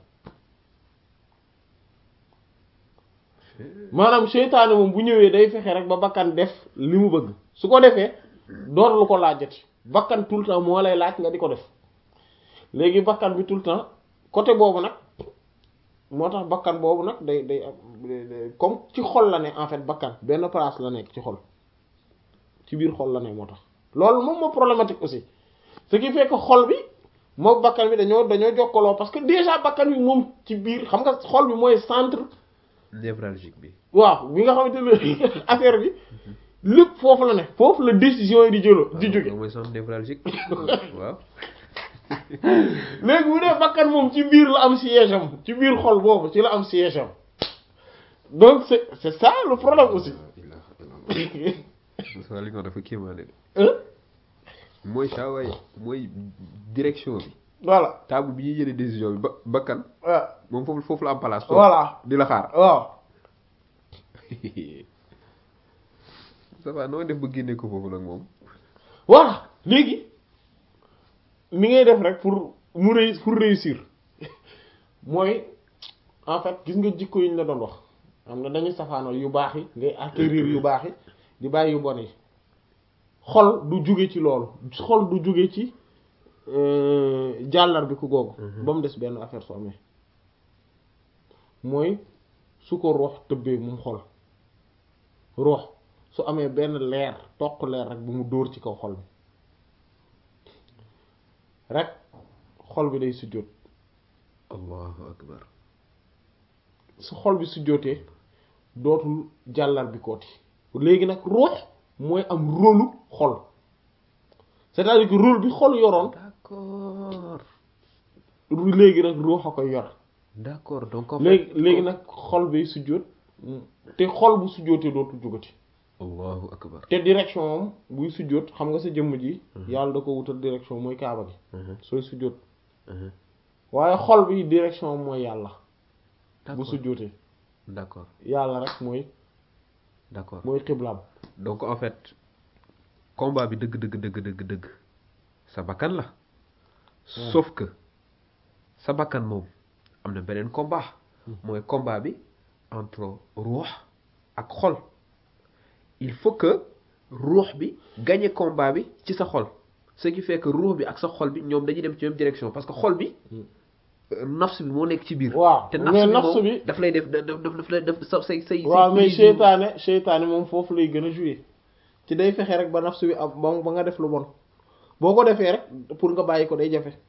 maanaam seytaane moom bu ñëwee day fexe rek ba bakkan def li mu bëgg su ko defee door lu ko laajati bakkan tout le temps moo lay laaj nga di ko def léegi bakkan bi tout le temps côté boobu nag moo tax bakkan boobu nag day day am day- day- comme ci xol la ne en fait bakkan benn place la nekk ci xol ci biir xol la ne moo tax loolu moom moo problématique aussi ce qui fait que xol bi moom bakkan bi dañoo dañoo jokkaloo parce que déjà bakkan bi moom ci biir xam nga xol bi mooy centre névralgique bi waaw bi nga xamante ne affaire bi lépp foofu la ne foofu la décision yi di jëloo di waaw, jóge loolu mooy centre névralgique waaw léegi bu dee bakkan moom ci biir la am siège am ci biir xol boobu ci la am siège am donc c'est c'est ça le problème aussi Moussa li nga wax dafa kéemaane de Hein? mooy saa waay mooy direction bi voilà table bi ñuy jëlee décision bi ba bakkan waaw moom foofu foofu la am place toog voilà di la xaar waaw ça va noo def ba génne ko foofu nag moom voilà léegi ni ngay def rek pour mu réu pour réussir mooy en fait gis nga jikko yi ñu la doon wax xam nga dañuy safaanoo yu baax yi ngay acquérir yu baax yi di bàyyi yu bon yi xol du jóge ci loolu xol du jóge ci euh, jàllar bi ku googu ba mu des benn affaire su amee mooy su ko roox tëbbee moom xol roox su amee benn leer toq leer rek bu mu dóor ci kaw xol bi rek xol bi day sujjóot allahu akbar su xol bi sujjóotee dootul jàllar bi kooti léegi nag ruux mooy am rôlu xol c'est-à-dire que rôle bi xol yoroon d'accord léegi nag ruux a koy yor d'accord donc en léegi fait léegi nag xol bi sujjóot te xol bu sujjóotee dootul jógati allahu akbar te direction am buy sujjóot xam nga sa jëmm ji yàlla da ko wutal direction mooy kaaba gi Mhm, sooy sujjóot mhm. waaye xol bi direction am mooy yàlla bu d'accord sujjóotee d'accord yàlla rek mooy d'accord mooy xiblaam donc en fait combat bi dëgg dëgg dëgg dëgg dëgg sa bakkan la sauf que sa bakkan moom am na beneen combat mooy combat bi entre ruux ak xol il faut que ruux bi gagne combat bi ci sa xol ce qui fait que ruux bi ak sa xol bi ñoom dañuy dem ci même direction parce que xol bi euh, nafs bi moo nekk ci biir waaw te mais nafs bi nafs moom bi daf lay def daf daf daf lay def sa say say waaw mais say seytaane seytaane moom foofu lay gën a jouer ci day fexe rek ba nafsu bi am ba ba nga def lu bon boo ko defee rek pour nga bàyyi ko day jafe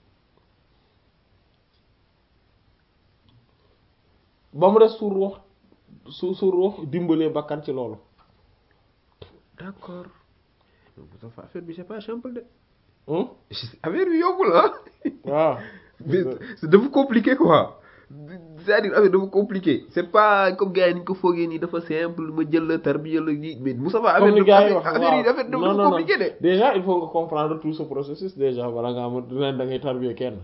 ba mu des su ruux su su ruux dimbalee bakkan ci loolu d'accord donc affaire bi c'est pas simple de hum affaire bi yombul ah waaw mais c'est dafa compliqué quoi c'est-à-dire affaire dafa compliqué c'est pas comme gars yi ni ko foogee nii dafa simple ma jël la tarbiya la gi mais Moussa Ba comme ni gars yi wax affaire yi affaire non dafa non compliqué de déjà il faut nga comprendre tout ce processus déjà bala nga am dina da ngay tarbier kenn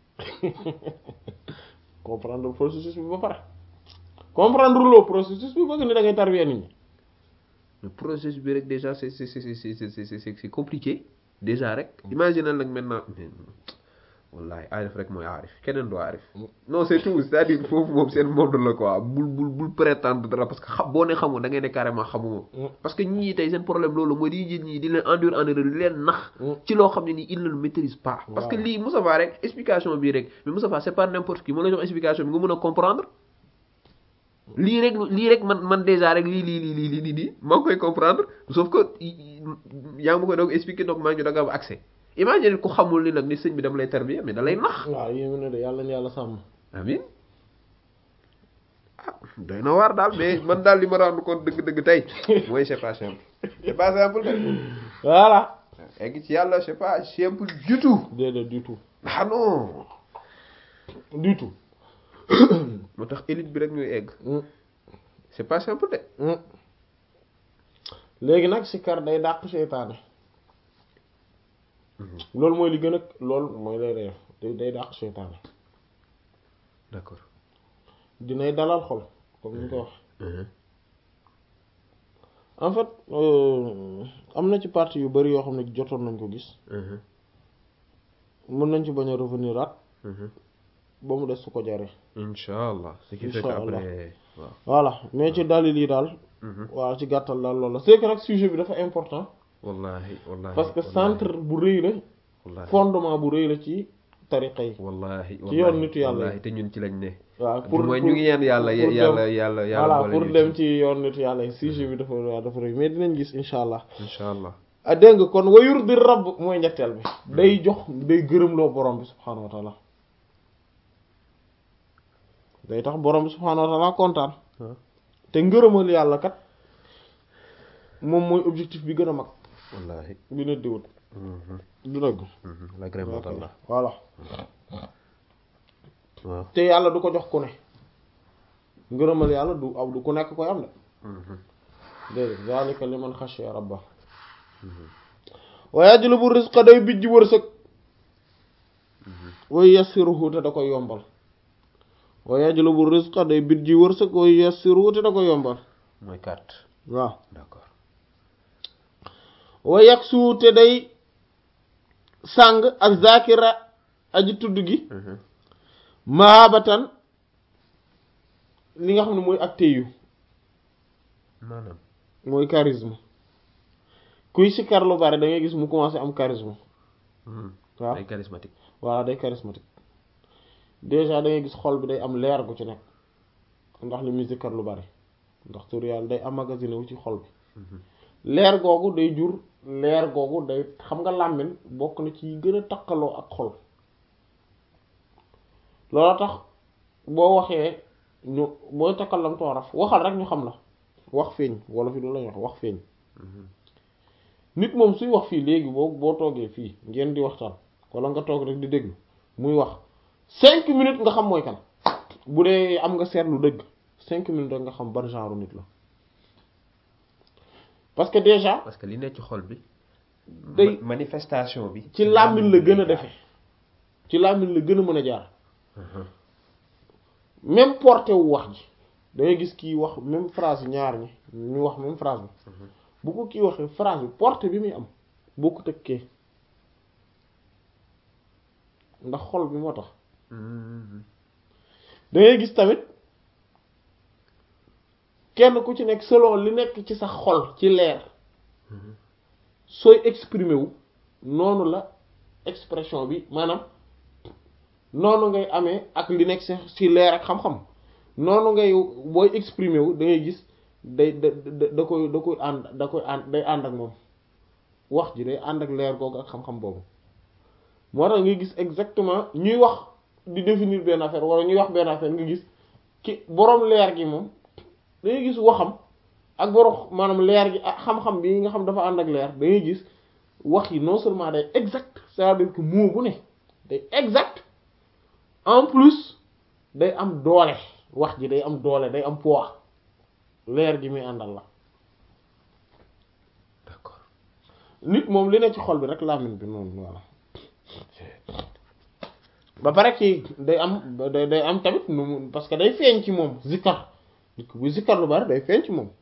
comprendre processus bi ba pare comprendre loo processus bi bëgg ni da ngay tarbier nit ñi le processus bi rek déjà c'est c'est c'est c'est c'est c'est c'est c'est compliqué déjà rek imagine nag maintenant mais wallahi aarif rek mooy aarif keneen du aarif non c'est tout c'est-à-dire foofu moom seen monde la quoi bul bul bul prétendre dara parce que xam boo ne xamul da ngay ne carrément xamuma parce que ñii tey seen problème loolu mooy di jël ñii di leen endurer en erreur di leen nax ci loo xam ne nii il ne le maîtrise pas parce que lii Moussa Fa rek explication bii rek mais Moussa Fa c'est pas n'importe qui moo la jox explication bi nga mën a comprendre lii rek lii rek man man déjà rek lii lii lii lii lii lii nii maa ngi koy comprendre sauf que yaa ngi ma koy doog expliquer donc maa ngi doog am accès imagine ku xamul ni nag ni sëñ bi dama lay tarbiya mais da lay nax waaw yéen ne de yàlla na yàlla sàmm amin ah doy na waar daal mais man daal li ma rendre compte dëgg-dëgg tey mooy c'est pas simple c'est pas simple de voilà egg ci yàlla c'est pas simple du tout déedéet du tout ah non du tout moo tax élite bi rek ñuy egg c'est pas simple de léegi nag sikar day dàq seytaane loolu mooy li gën a loolu mooy lay reef day day dàq seytaane d'accord dinay dalal xol comme ni ko wax en fait euh, am na ci partie yu bari yoo xam ne jotoon nañ ko gis mën nañ ci bañ a revenir at ba mu des su ko jaree incha allah ce qui fait que Incha Allah. après waaw voilà mais ci dalil yi daal waaw ci gàttal daal loolu la c'est que nag sujet bi dafa important wallahi wallahi parce que wallahi, centre bu rëy la wallahi fondement bu rëy la ci tariqa yi wallahi ci yoon nitu yàlla yi. wallahi te ñun ci lañ ne waaw pour mooy ñu ngi ñaan yàlla pour dem- yàlla yàlla yàlla voilà boole pour ñu dem ci yoon nitu yàlla yi sujet bi dafa waaw dafa rëy mais dinañ gis insha allah incha allah ah dégg nga kon wayur di rabb mooy ñetteel bi day jox day gërëmloo borom bi subhaanahu wa taala day tax borom bi subhaanahu wa taala kontaan waaw te ngërëmal yàlla kat moom mooy objectif bi gën a mag wallahi bi nit di wut Mhm, du dëgg mhm, l'agrément d'Allah voilà waaw te yàlla du ko jox ku ne ngërëmal yàlla du aw du ku nekk koy am de Mhm, déedéet zalika liman xashiya rabba wa yajlubu rizqa day bijj wërsëg wa yassiruhu te da koy yombal wa yajlubu rizqa day bijj wërsëg wa yassiruhu te da koy yombal mooy carte waaw d'accord wa yaksu te day sàng ak zakira aji tudd gi Mhm, mahabatan li nga xam ne mooy ak téyu maanaam mooy charisme kuy sikkar lu bari da ngay gis mu commencé am charisme mhm, waaw ay charismatique voilà day charismatique déjà da ngay gis xol bi day am leer gu ci nekk ndax li muy sikkar lu bari ndax tur yàlla day emmagasiné wu ci xol bi Mhm, leer googu day jur leer googu day xam nga làmmiñ bokk na ci yi gën a takkaloo ak xol loolu tax boo waxee ñu booy takkalam tooraf waxal rek ñu xam la wax feeñ wala fi du lañu wax wax feeñ mhm, nit moom suy wax fii léegi boo boo toogee fii ngeen di waxtaan wala nga toog rek di déglu muy wax cinq minutes nga xam mooy kan bu dee am nga seetlu dëgg cinq minutes rek nga xam ban genre nit la parce que déjà parce que li nekk ci xol bi day ma- manifestation bi ci làmmiñ la gën a defe ci làmmiñ la gën a mën a jaar Mhm, même porté wu wax ji da ngay gis kii wax même phrase ñaar ñi ñu wax même phrase bi bu ko kii waxee phrase bi porté bi muy am bokkut ak kee ndax xol bi moo tax mhm, da ngay gis tamit kenn ku ci nekk selon li nekk ci sa xol ci leer mhm, sooy exprimer wu noonu la expression bi maanaam noonu ngay amee ak li nekk ci ci leer ak xam-xam noonu ngay booy exprimer wu da ngay gis day da da da koy da koy ànd da koy ànd day ànd ak moom wax ji day ànd ak leer googu ak xam-xam boobu moo tax ngay gis exactement ñuy wax di définir benn affaire wala ñuy wax benn affaire nga gis ki boroom leer gi moom da ngay gis waxam ak boroom maanaam leer gi ak xam-xam bi nga xam dafa ànd ak leer da ngay gis wax yi non seulement day exact c'est-à-dire que mot bu ne day exact en plus day am doole wax ji day am doole day am poids leer gi muy àndal la d'accord nit moom li ne ci xol bi rek làmmiñ bi noonu voilà ba pare ci day am day day am tamit nu mu parce que day feeñ ci moom zikkar nit ku bu zikkar lu bari day feeñ ci moom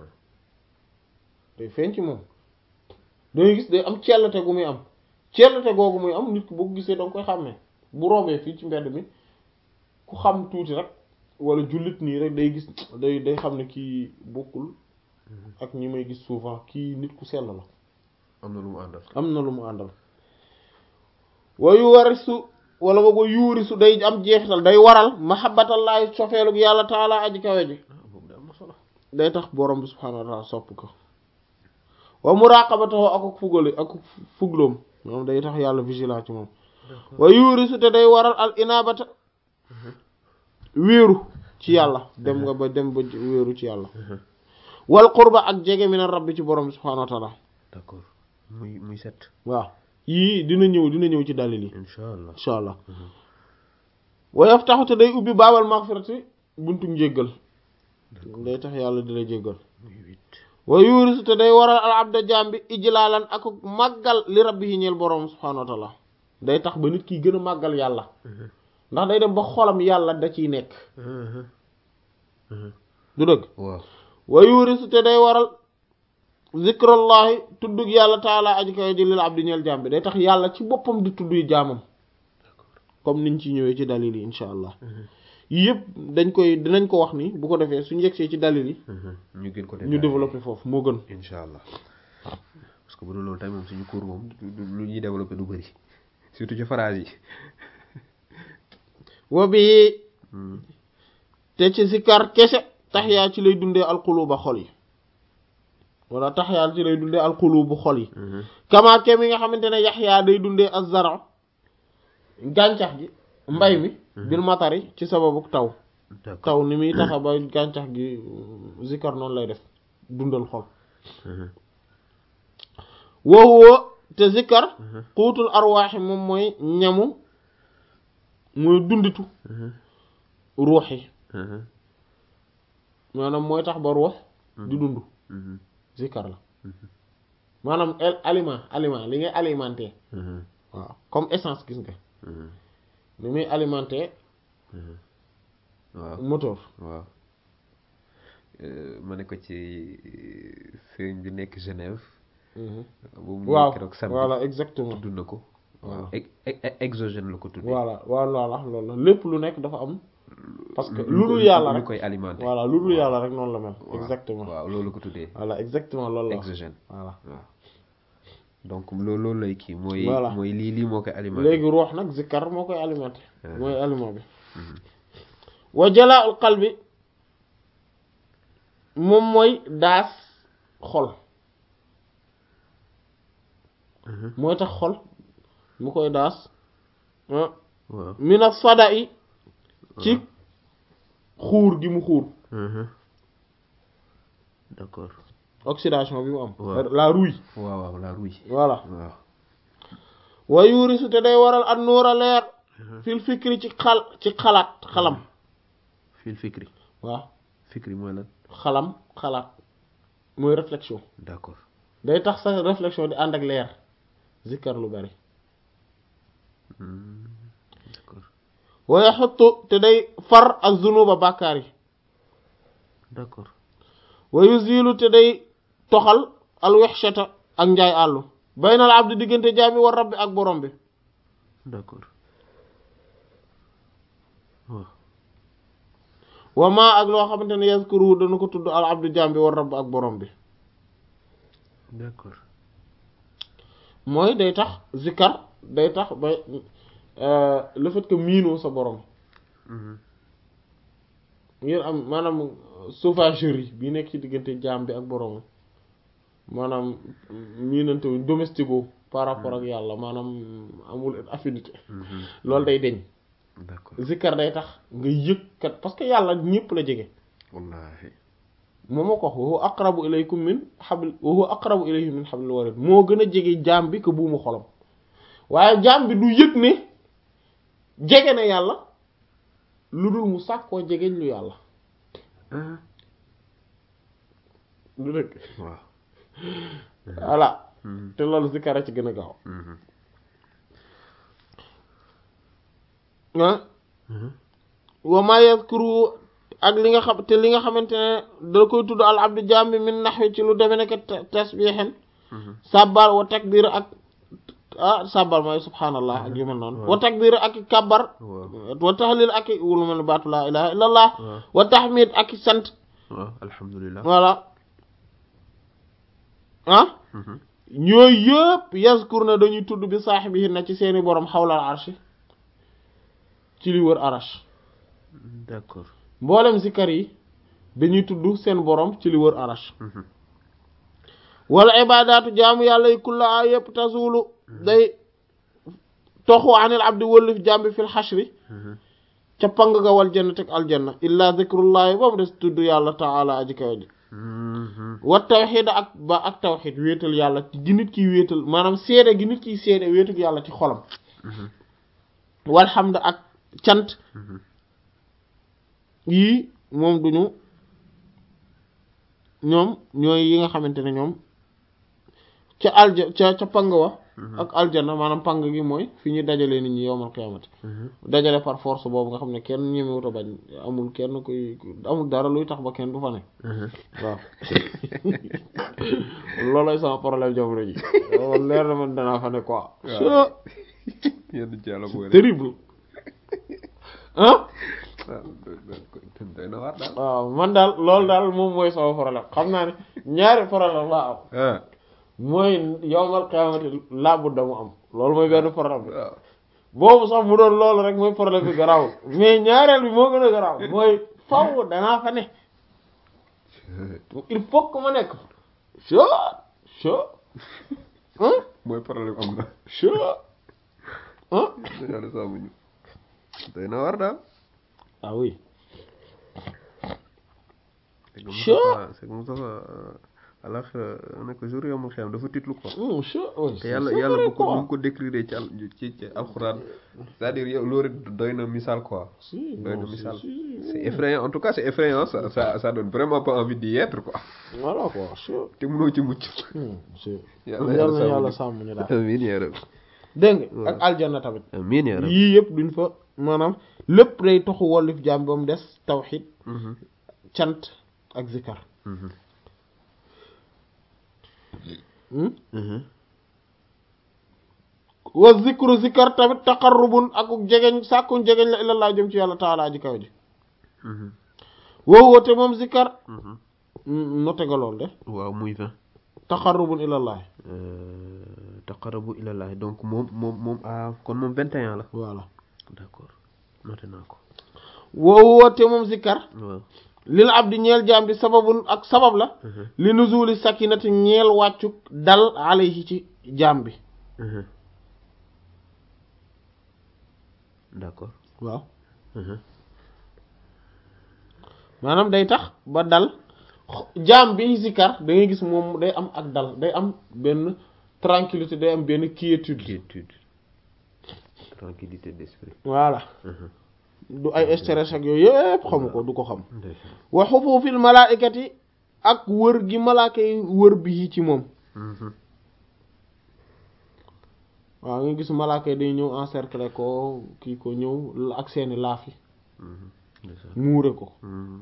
day feeñ ci moom dangay gis day am cellate gu muy am cellate googu muy am nit ku boo ko gisee danga koy xàmmee bu rombee fii ci mbedd mi ku xam tuuti rek wala jullit nii rek day gis day day xam ne kii bokkul ak ñi may gis souvent kii nit ku sell la am na lu mu àndal am na lu mu àndal wayu warisu wala boog wa yuurisu day am jeexital day waral mahabbatallaahi sofeelug yàlla taala aji kawe ji ah boobu de am na solo day tax borom bi subhaanahu wa taala sopp ko wa muraqabatahu ak fugale ak fugloom moom day tax yàlla vigilant ci moom wa yuurisu te day waral al inabata wéeru ci yàlla dem nga ba dem ba wéeru ci yàlla wal qurba ak jege min rabbi ci borom bi subhaanahu wa taala d'accord muy muy set waaw yii dina ñëw dina ñëw ci dalil yi insha allah insha allah wa yaftaxu te day ubbi baabal maghfirati buntu njéggal day tax yàlla di la jéggal muy huit wa yuurisu te day waral al abda jaam bi ijlaalan ak màggal li rabbihi ñeel borom subhaanahu wa taala day tax ba nit ki gën a màggal yàlla ndax day dem ba xolam yàlla da ciy nekk du dëgg waaw wa yuurisu te day waral zikrallahi tuddug yàlla taala aji kawe ji lil abdi ñeel jaam bi day tax yàlla ci boppam di tudd jaamam comme niñ ci ñëwee ci dalil yi insha allah yii yëpp dañ koy dinañ ko wax ni bu ko defee suñu yegsee ci dalil yi ñu gën ko ñu développer foofu moo gën insha allah parce que bu dul loolu tamit moom suñu cours moom du- du- lu ñuy développer du bëri surtout ci phrase yi wa bi te ci sikar kese taxyaa ci lay dundee alquluba xol yi wala taxyaa ci lay dundee alqulubu xol yi kama ke mi nga xamante ne yaxyaa day dundee azzara gàncax gi mbay mi bil matari ci sababu taw d'accord taw ni muy taxa ba gàncax gi zikar noonu lay def dundal xol woowu te zikar xuutul arwaaxi moom mooy ñamu mooy dunditu ruux yi maanaam mooy tax ba ruux di dund zikar la maanaam el- aliment aliment li ngay alimenté waaw comme essence gis nga ni muy alimenté waaw moteur waaw ma ne ko ci sëriñ bi nekk Genève boobu mu waaw keroog samedi voilà exactement tudd na ko waaw Waaw. ex- ex- exogène la ko tuddee voilà voilà loolu la lépp lu nekk dafa am parce que lu lu ko- dul yàlla lu rek koy alimenté voilà lu dul yàlla rek noonu la mel waaw. exactement waaw loolu la ko tuddee voilà exactement loolu la exogène voilà waaw donc loolu loolu lay kii mooy Voilà. mooy lii lii moo koy alimenté léegi ruux nag zikkar moo koy alimenté Ah. mooy aliment bi wa jalaa ul qalbi moom mooy daas xol mooy tax xol mu koy daas ah waaw mina sada yi ci xuur gi mu xuur d'accord oxydation bi mu am Waaw. la rouille waaw waaw la rouille voilà waaw wa yuurisu te day waral an nuura leer fil fikri ci xal ci xalaat xalam fil fikri waaw fikri mooy lan xalam xalaat mooy réflexion d'accord day tax sa réflexion di ànd ak leer zikkar lu bari Hmm, d'accord wa yaxuttu te day far ak zunuba bàkkaar yi d'accord wa yuzilu te day toxal al wexshata ak njaay àllu baynal abdi diggante jaami war rabbi ak borom bi d'accord waaw wa maa ak loo xamante ne yazkuru dana ko tudd al abdi jaam bi war rabbi ak borom bi d'accord mooy day tax zikkar day tax ba euh, le fait que miinoo sa borom Mhm. ngeen am maanaam sauvagerie bi nekk ci diggante jaam bi ak borom maanaam miinante wuñ domestico par rapport ak yàlla maanaam amul affinité Mhm. loolu day deñ d'accord zikkar day tax nga yëg kat parce que yàlla ñëpp la jege wallahi moom moo ko wax wa huwa aqrabu ilaykum min habl wa huwa aqrabu ilayhi min hablil warid moo gën a jege jaam bi que buumu xolam waaye jaam bi du yëg ne jege na yàlla lu dul mu sàkkoo jegeñ lu yàlla du dëgg waaw voilà te loolu zikar a ci gën a gaaw ah wa ma yazkuru ak li nga xam te li nga xamante ne da koy tudd al abdu jaam bi min naxwi ci lu deme nekk tasbiixen sabbal wa takbir ak ah sabbal mooy subhaanallah ak yu mel noonu wa takbir ak i kabbar wa tahlil ak i wulu mel baatu laa ilaha illa allah wa tahmid ak i sant waaw alhamdulilah voilà ah ñooyu yëpp yazkur na dañuy tudd bi saaxibihi na ci seeni borom xawlal arshi ci li wër arash d'accord mboolem zikar yi dañuy tudd seen borom ci li wër arash wala ibadaatu jaamu yàlla yi kulla a yëpp tazulu day toxu anil abdi wëllif jàmbi fil xashri ca pang ga wal jannati ak aljanna illa zikrullahi ba mu des tudd yàlla taala aji kaw ji wa tawxid ak ba ak tawxid wéetal yàlla gi nit kiy wéetal maanaam seede gi nit kiy seede wéetal yàlla ci xolam walhamd ak cant yii moom duñu ñoom ñooy yi nga xamante ne ñoom ca alja ca ca pang wa ak aljana maanaam pang gi mooy fi ñuy dajale nit ñi yowmal qiyaamati dajale par force boobu nga xam ne kenn ñemewut a bañ amul kenn kuy amul dara luy tax ba kenn du fa ne waaw loolooy sama problème jamono ji man leer na man danaa fa ne quoi yenn ci yàlla boole terrible ah doy na waar daal waaw man daal loolu daal moom mooy sama problème xam naa ne ñaari problème laa am ah mooy yowmal qiyaamati laabu damu am loolu mooy benn problème bi waaw boobu sax mu doon loolu rek mooy problème bi garaawul mais ñaareel bi moo gën a garaaw mooy faw danaa fa ne il faut que ma nekk cho cho ah mooy problème am na cho ah yàlla sàmmuñu doy na waar daal ah oui c'est que Sure. Moustapha c'est que Moustapha alax nekk jour yomul xeam dafa titlu quoi hum cho oui te yàlla yàlla bu ko bu ko décrire ci al ci ci alxuraan c'est-à-dire yow loolu doy na misaal quoi si doy na non, si, misaal si, c'est effrayant en tout cas c'est effrayant ça ça ça donne vraiment pas envie d'y être quoi voilà quoi cho te mënoo ci mucc hum si Yàlla yàlla na yàlla yàlla sàmm sàmm ñu daal amiin yaa rabbi dégg nga ak aljanna tamit amiin yaa rabbi yii yëpp duñ fa maanaam lépp day toxu wollif jaam ba mu des tawxid Mhm, cant ak zikar mhm, hmm? mhm. wa zikru zikar tamit taqarrubun ak jegeñ sàkkuñ jegeñ la ilallah jëm ci yàlla taala ji kaw ji Mhm, woo woote moom zikar mhm. note nga lool de waaw muy vingt taqarrubun ilallah taqarabu ilallah donc moom moom moom ah kon moom 21 la voilà d'accord noté naa ko woo woote moom zikar waaw lil abdi ñeel jaam bi sababun ak sabab la Mhm, li nuzuli sakinati ñeel wàccuk dal alayhi ci jaam bi mhm. d'accord waaw Mhm, maanaam day tax ba dal jaam bi zikar da ngay gis moom day am ak dal day am benn tranquillité day am benn quiétude quiétude tranquillité d'esprit voilà Mhm, du ay stress ak yooyu yëpp xamu ko du ko xam ndeysaan. wa xufufil malaikati ak wër gi malaaka yi wër bi ci moom Mhm, waaw nga gis malaaka yi day ñëw encercler ko kii ko ñëw ak seeni laaf yi mhm, ndeysaan. muure ko Mhm,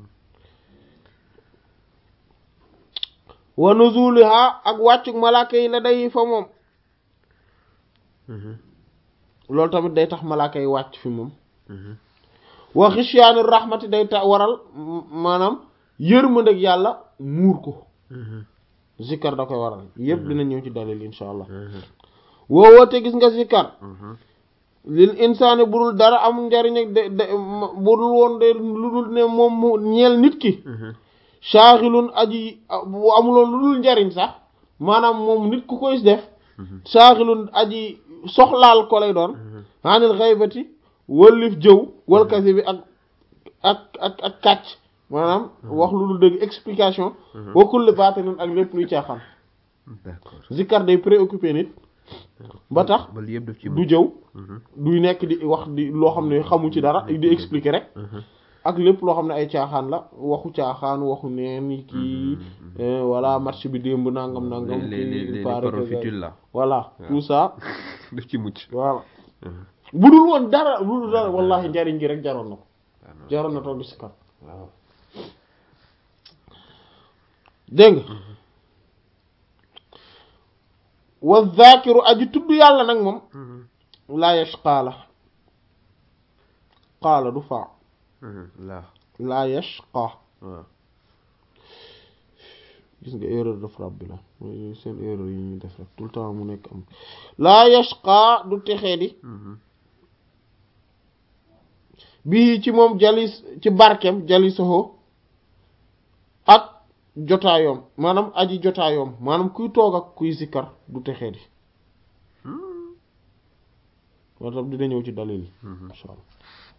wa nuzuliha ak wàccuk malaaka yi la day fa moom mhm, loolu tamit day tax malaaka yi wàcc fi moom mhm. wa xisyaani rahmati day ta waral m- maanaam yërmandeg yàlla muur ko Mhm, zikkar da koy waral yépp dina ñëw ci dalil insha allah mhm, woo woote gis nga zikkar mhm. lil insaani budul dara amul njariñ ak de de budul woon de lu dul ne moom mu ñeel nit ki Mhm, saaxilun aji bu amuloon lu dul njariñ sax maanaam moom nit ku koy def mhm, saaxilun aji soxlaal ko lay doon mhm. anil xaybati wëllif jëw wal kasi bi ak ak ak ak kàcc maanaam wax lu dul dëgg explication wa kulli baatilin ak lépp luy caaxaan d'accord zikkar day préoccupé nit ba tax ba lii yëpp daf ci du jëw duy nekk di wax di loo xam ne xamu ci dara di expliquer rek ak lépp loo xam ne ay caaxaan la waxu caaxaan waxu neen kii voilà match bi démb nangam nangam les les les paroles futiles là voilà tout ça daf ci mucc voilà bu dul woon dara bu dul dara wallahi njariñ gi rek jaroon na ko jaroon na toog di si kat waaw dégg nga wa zakiru aji tudd yàlla nag moom laa yashqaa la qaala du faa laa laa yashqaa waaw gis nga erreur de frappe bi la mooy seen erreur yi ñuy def rek tout le temps mu nekk am laa yashqaa du texee di bii ci moom jalis ci barkem jalisaho ak jotaayoom maanaam aji jotaayoom maanaam kuy toog ak kuy sikkar du texee di moo tax dina ñëw ci dalil yi insha allah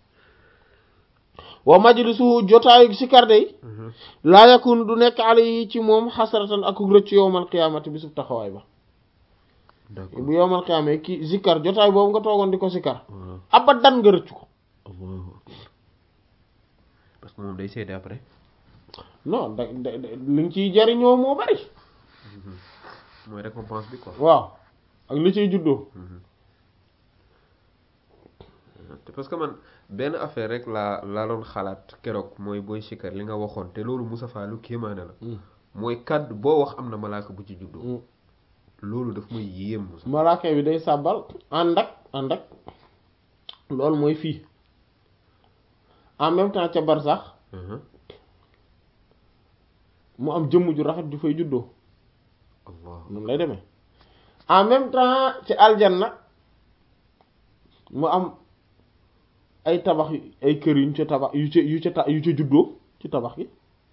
wa majlisuhu jotaayu sikkar day laa yakun du nekk alayhi ci moom xasaratan ak rëcc yowmal qiyaamati bi sub taxawaay ba d'accord bu yowmal qiyaama ki sikkar jotaay boobu nga toogoon di ko sikkar waaw abadan nga rëcc ko allahu akbar parce que moom day seede après non da da li nga ciy jariñoo moo bari mooy récompense bi quoi waaw ak li ciy juddoo te parce que man benn affaire rek laa laa doon xalaat keroog mooy booy sikkar li nga waxoon te loolu Moustapha lu kéemaane la mooy kàddu boo wax am na malaaka bu ci juddoo loolu daf may yéem Moussa malaaka bi day sàbbal ànd ak ànd ak loolu mooy fii en même temps ca barsax mu am jëmm ju rafet ju fay juddoo allah noonu lay demee en même temps ci aljanna mu am ay tabax yu- ay kër yuñ ca tabax yu ca yu ca ta- yu ca juddoo ci tabax gi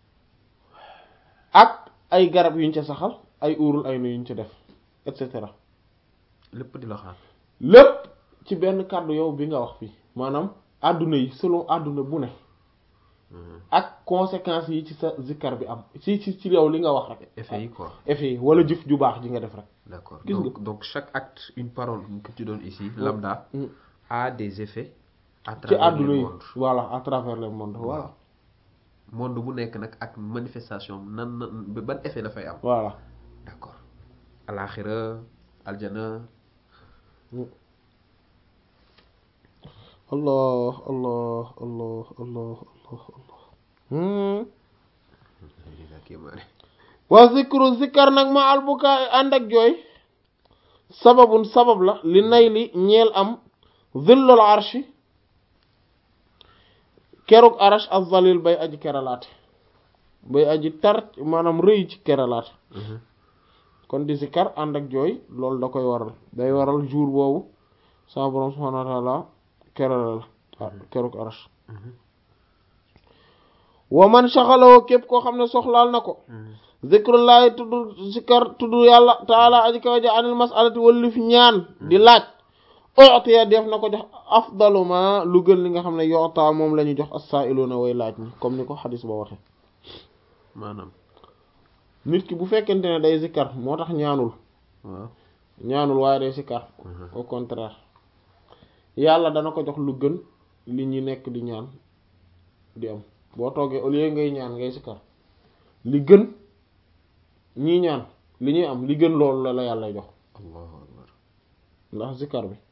ak ay garab yuñ ca saxal ay uurul ay na yuñ ca def et cetera lépp di la xaar lépp ci benn kàddu yow bi nga wax fii maanaam àdduna yi selon àdduna bu ne ak conséquences yi ci sa zikkar bi am ci ci ci yow li nga wax rek effet yi quoi effet yi wala jëf ju baax ji nga def rek d'accord Gis nga. donc donc chaque acte une parole que tu donnes ici lambda Mm. a des effets à ci travers àdduna le yi monde voilà à travers le monde voilà monde bu nekk nag ak manifestation nan nan ban effet dafay am voilà d'accord alaxira aljana allah allah allah allah allah allah hmm. lii la kéemaane wa zikru zikkar nag ma albukaay ànd ak jooy sababun sabab la li nay li ñeel am zillul arshi keruk arash az-zalil bay aji keralaate bay aji tar maanaam rëy ci keralaate kon di zikkar ànd ak jooy loolu da koy waral day waral jour boobu sa borom subhanahu wa ta'ala kerala la keruk arash wa man shaxaloo képp koo xam ne soxlaal na ko zikrullahi tudd zikkar tudd yàlla taala aji kaw ja anil masalati wallif ñaan di laaj ootiya def na ko jox afdalu ma lu gën li nga xam ne yoota moom la ñu jox as-sa'iluna way laaj ñi comme ni ko xadis ba waxe maanaam nit ki bu fekkente ne day zikkar moo tax ñaanul waaw ñaanul waaye day zikkar au contraire yàlla dana ko jox lu gën li ñi nekk di ñaan di am boo toogee au lieu ngay ñaan ngay zikkar li gën ñii ñaan li ñuy am li gën loolu la la yàlla jox allahu akbar ndax zikkar bi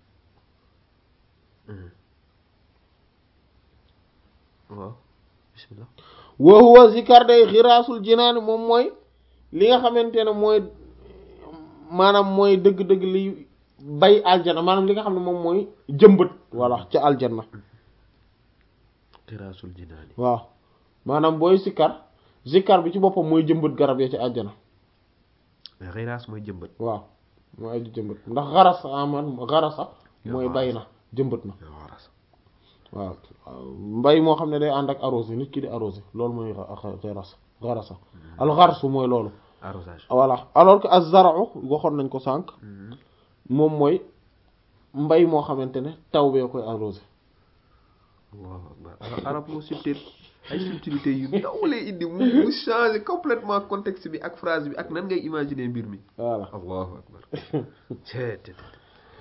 waaw bismillah wa huwa zikkar day xiraasul jinaani moom mooy li nga xamante ne mooy maanaam mooy dëgg-dëgg li bay aljana maanaam li nga xam ne moom mooy jëmbët voilà ca aljanna xiraasul jinaani waaw maanaam booy zikkar zikkar bi ci boppam mooy jëmbët garab ya ca aljana xiraas mooy jëmbat waaw mooy aju jëmbët ndax xaras aman xarasa mooy bay na jëmbët na waras waaw mbay moo xam ne day ànd ak arrosé nit ki di arrosé loolu mooy xaras xarasa al xarsu mooy loolu arrosage voilà alors que az-zar'u waxoon nañ ko sànq moom mooy mbay moo xamante ne taw bee koy arrosé allahu akbar arab moo subtil ay subtilité yu ndaw lay indi mu mu changer complètement contexte bi ak phrase bi ak nan ngay imaginer mbir mi voilà allahu akbar cee te te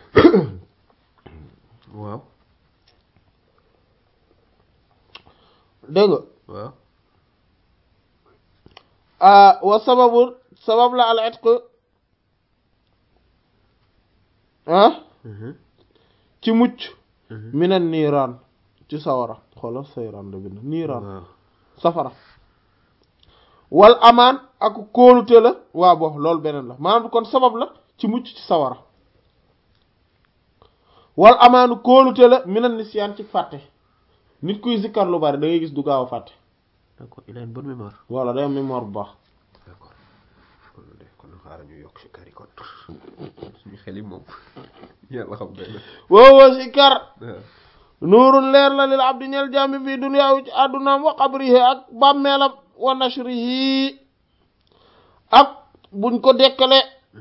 waaw dégg nga waaw ah wa sababu sabab la al itq ah ci mucc minan niiraan ci sawara xoolal sayraan la bind niiraan waaw safara wal amaan ak kóolute la waa bo loolu beneen la maanaam kon sabab la ci mucc ci sawara wal amaanu kóolute la minan nisyaan ci fàtte nit kuy zikkar lu bari da ngay gis du gaaw a fàtte d'accord il a une bonne mémoire voilà day am mémoire bu baax d'accord kon de kon xaaral ñu yokk si kari kon suñu xel yi moom yàlla xam doy na woowoo zikkar waaw nuurun leer la lil abdi ñeel jàmbi fii duniyaawu ci àddunaam wa qabrihi ak bàmmeelam wa nashrihi ak buñ ko dekkale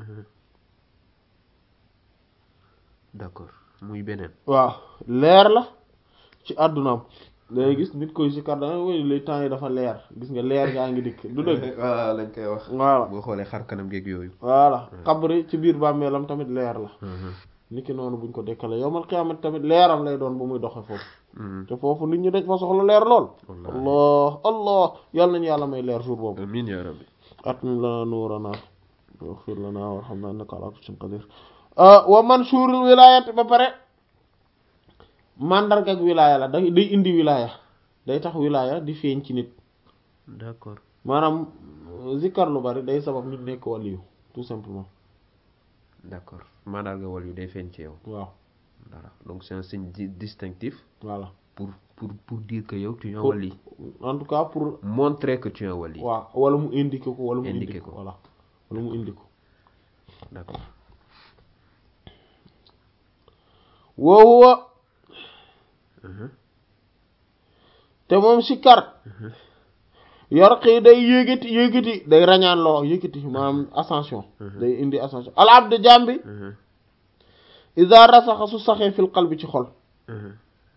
d'accord muy beneen waaw leer la ci àddunaam dangay gis nit koy zikkar da nga woy les temps yi dafa leer gis nga leer gaa ngi dikk du dëgg waaw lañ koy wax voilà boo xoolee xar kanam geeg yooyu voilà xabri ci biir bàmmeelam tamit leer la niki noonu buñ ko dekkale yowmal qiyaamati tamit leeram lay doon bu muy doxe foofu te foofu nit ñi dañ fa soxla leer lool Wallaahi. allah allah yàlla nañu yàlla may leer jour boobu amiin yaa rabbi atmim lana nuurana waghfir lana warhamna innaka ala kulli shay'in qadir wa manshurul wilayati ba pare mandarga ak wilaya la day day indi wilaya day tax wilaya di feeñ ci nit d'accord maanaam zikkar lu bari day sabab nit nekk waliyu tout simplement d'accord mandarga wal yu day feeñ ci yow waaw dara donc c'est un signe di- distinctif voilà pour pour pour dire que yow tu es un Pour- wali en tout cas pour montrer que tu es un wali waaw wala mu indiqué ko wala mu Indiqué indiqué ko. ko voilà wala mu indi ko d'accord woowa Mhm. te moom sikkar yor xii day yéegati yéegati day rañaan loo yéegati maanaam ascension day indi ascension al abd jàmbi Mhm. iza rasaxa su saxee fil qalbi ci xol Mhm.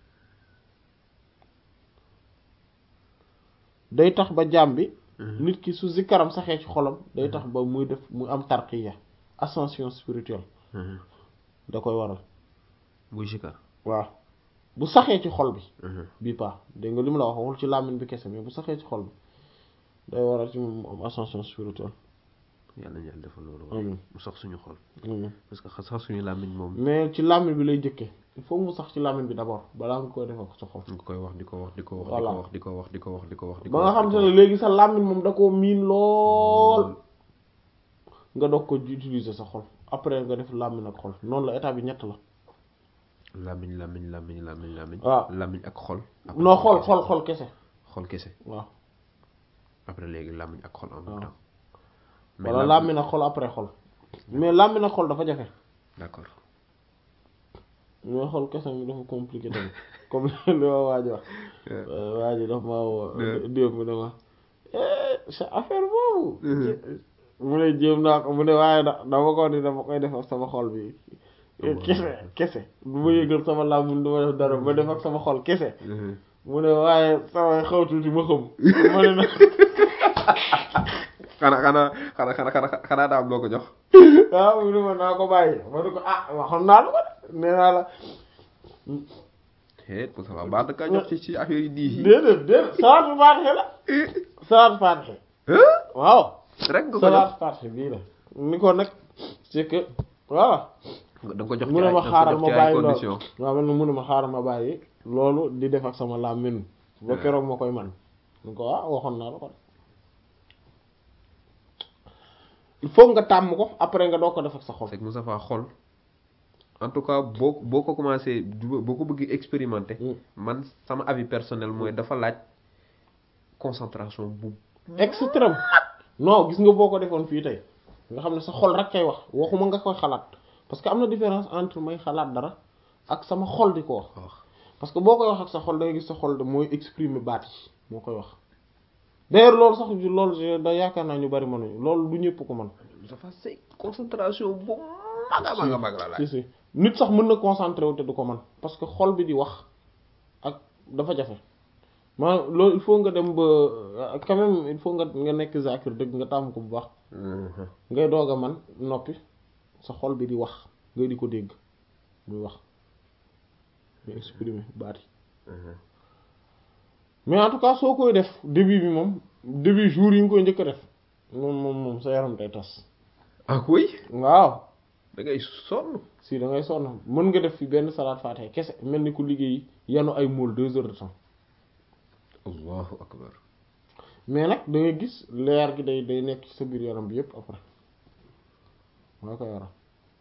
day tax ba jàmbi Mhm. nit ki su zikkaram saxee ci xolam day tax ba muy def muy am tarqiya ascension spirituelle Mhm. da koy waral buy sikar waaw bu saxee ci xol bi Mhm. bii pas dégg nga li mu la wax waxul ci làmmiñ bi kese mais bu saxee ci xol bi day waral ci moom mu am ascension spirituelle yàlla na yàlla defal loolu amiin mu sax suñu xol amiin parce que sax suñu làmmiñ moom mais ci làmmiñ bi lay jëkke il faut mu sax ci làmmiñ bi d'abord balaa nga koy defal sa xol nga koy wax di ko wax di ko wax Voilà. di ko wax di ko wax di ko wax di ko ba nga wax xam te ne léegi sa làmmiñ moom da koo miin lool nga doog ko utiliser sa xol après nga def làmmiñ ak xol noonu la état bi ñett la làmmiñ làmmiñ làmmiñ làmmiñ làmmiñ waaw. làmmiñ ak xol après non xol kese. xol xol kese xol kese waaw après léegi làmmiñ ak xol en même waaw. temps mais wala làmmiñ- làmmiñ ak xol après xol mais làmmiñ ak xol dafa jafe d'accord mais xol kese mi dafa compliqué tamit comme li ma waaj wax waa ji dafa ma woo Yeah. démb ne ma eh, sa affaire boobu mu ne jéem naa ko mu ne waaye da dama ko ni dama koy def ak sama xol bi kese kese du ma yëgal sama làmmiñ du ma def dara ma def ak sama xol kese Mhm. mu ne waaye samay xaw tuuti ma xam ma ne nag xanaa xanaa xanaa xanaa xanaa xanaa daa am loo ko jox waaw mu ne ma naa ko bàyyi ma ne ko ah waxoon naa la ko de nee naa la eh pour ça va baax na kaa jox ci ci affaire yi diis yi déedéet déedéet salaatu faatixe la salaatu faatixe Hein? waaw rek nga ko jox salaatu faatixe bii la ni ko nag c'est que voilà da nga ko jox mu ci ne ay ma da nga xaaral ko ma jox ci ay bàyyi loolu conditions waaw man mu ne ma xaaral ma bàyyi loolu di def ak sama làmmiñ ba keroog ma koy man ni ko ah waxoon naa la ko il faut nga tàmm ko après nga doo ko def ak sa xol c'est que Moustapha xol en tout cas boo boo ko commencé du- boo ko bëgg expérimenter Mm. man sama avis personnel mooy dafa laaj concentration bu extrême non gis nga boo ko defoon fii tey nga xam ne sa xol rek kay wax waxuma nga koy xalaat parce que am na différence entre may xalaat dara ak sama xol di ko wax wax parce que boo koy wax ak sa xol da ngay gis sa xol de mooy exprimer baat yi moo koy wax d'ailleurs loolu sax loolu je- da yaakaar naa ñu bari mënuñu loolu du ñëpp ko mën Moustapha c'est concentration bu mag a mag a mag la laaj si si nit sax mën na concentré wu te du ko mën parce que xol bi di wax ak dafa jafe maanaam loolu il faut nga dem ba quand même il faut nga nga nekk zakir dëgg nga tàmm ko bu baax ngay doog a man noppi sa xol bi di wax ngay di ko dégg muy wax muy exprimer baat yi mais en tout cas soo koy def début bi moom début jour yi nga koy njëkk a def moom moom moom sa yaram day tas ah oui waaw da ngay sonn si da ngay sonn mën nga def fi benn salaat faatiha kese mel ni ku liggéey yanu ay mool deux heures de temps allahu akbar mais nag da ngay gis leer gi day day nekk ci sa biir yaram bi yépp après moo ko yaram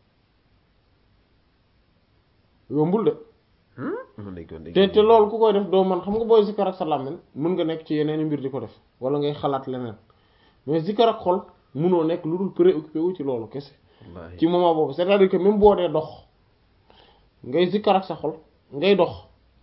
yombul de man de kon de te te loolu ku koy def doo man xam nga booy zikkar ak sa làmmiñ mën nga nekk ci yeneen mbir di ko def wala ngay xalaat leneen mais zikkar ak xol munoo nekk lu dul préoccupé wu ci loolu kese wallaahi ci moment boobu c'est-à-dire que même boo dee dox ngay zikkar ak sa xol ngay dox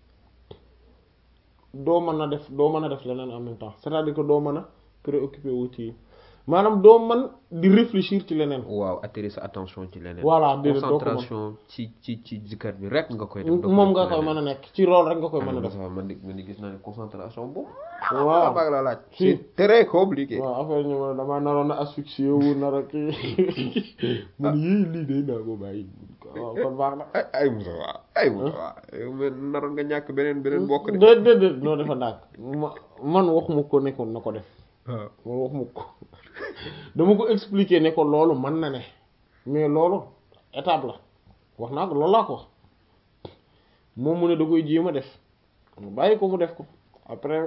doo mën a def doo mën a def leneen en même temps c'est-à-dire que doo mën a préoccupé wu ci maanaam doo mën di réfléchir ci leneen waaw attirer sa attention ci leneen voilà déedéet doo ko mën concentration ci ci ci zikkar bi rek nga koy def moom nga koy mën a nekk ci loolu rek nga koy mën a def man di man di gis naa ne concentration boobu waaw baag la laaj Si. c'est très compliqué waaw affaire ñu ma damaa naroon a asphyxié wu nar a kii man yii lii day naa ko bàyyi waaw kon baax na ay ay Moussa waa ay Moussa waa yow man naroon nga ñàkk beneen beneen bokk de déet déet déet noo defa ndànk ma man waxuma ko nekkoon na ko def waaw man waxuma ko dama ko expliquer ne ko loolu mën na ne mais loolu étape la wax naa ko loolu laa ko wax moom mu ne da koy jéem a def ma bàyyi ko mu def ko après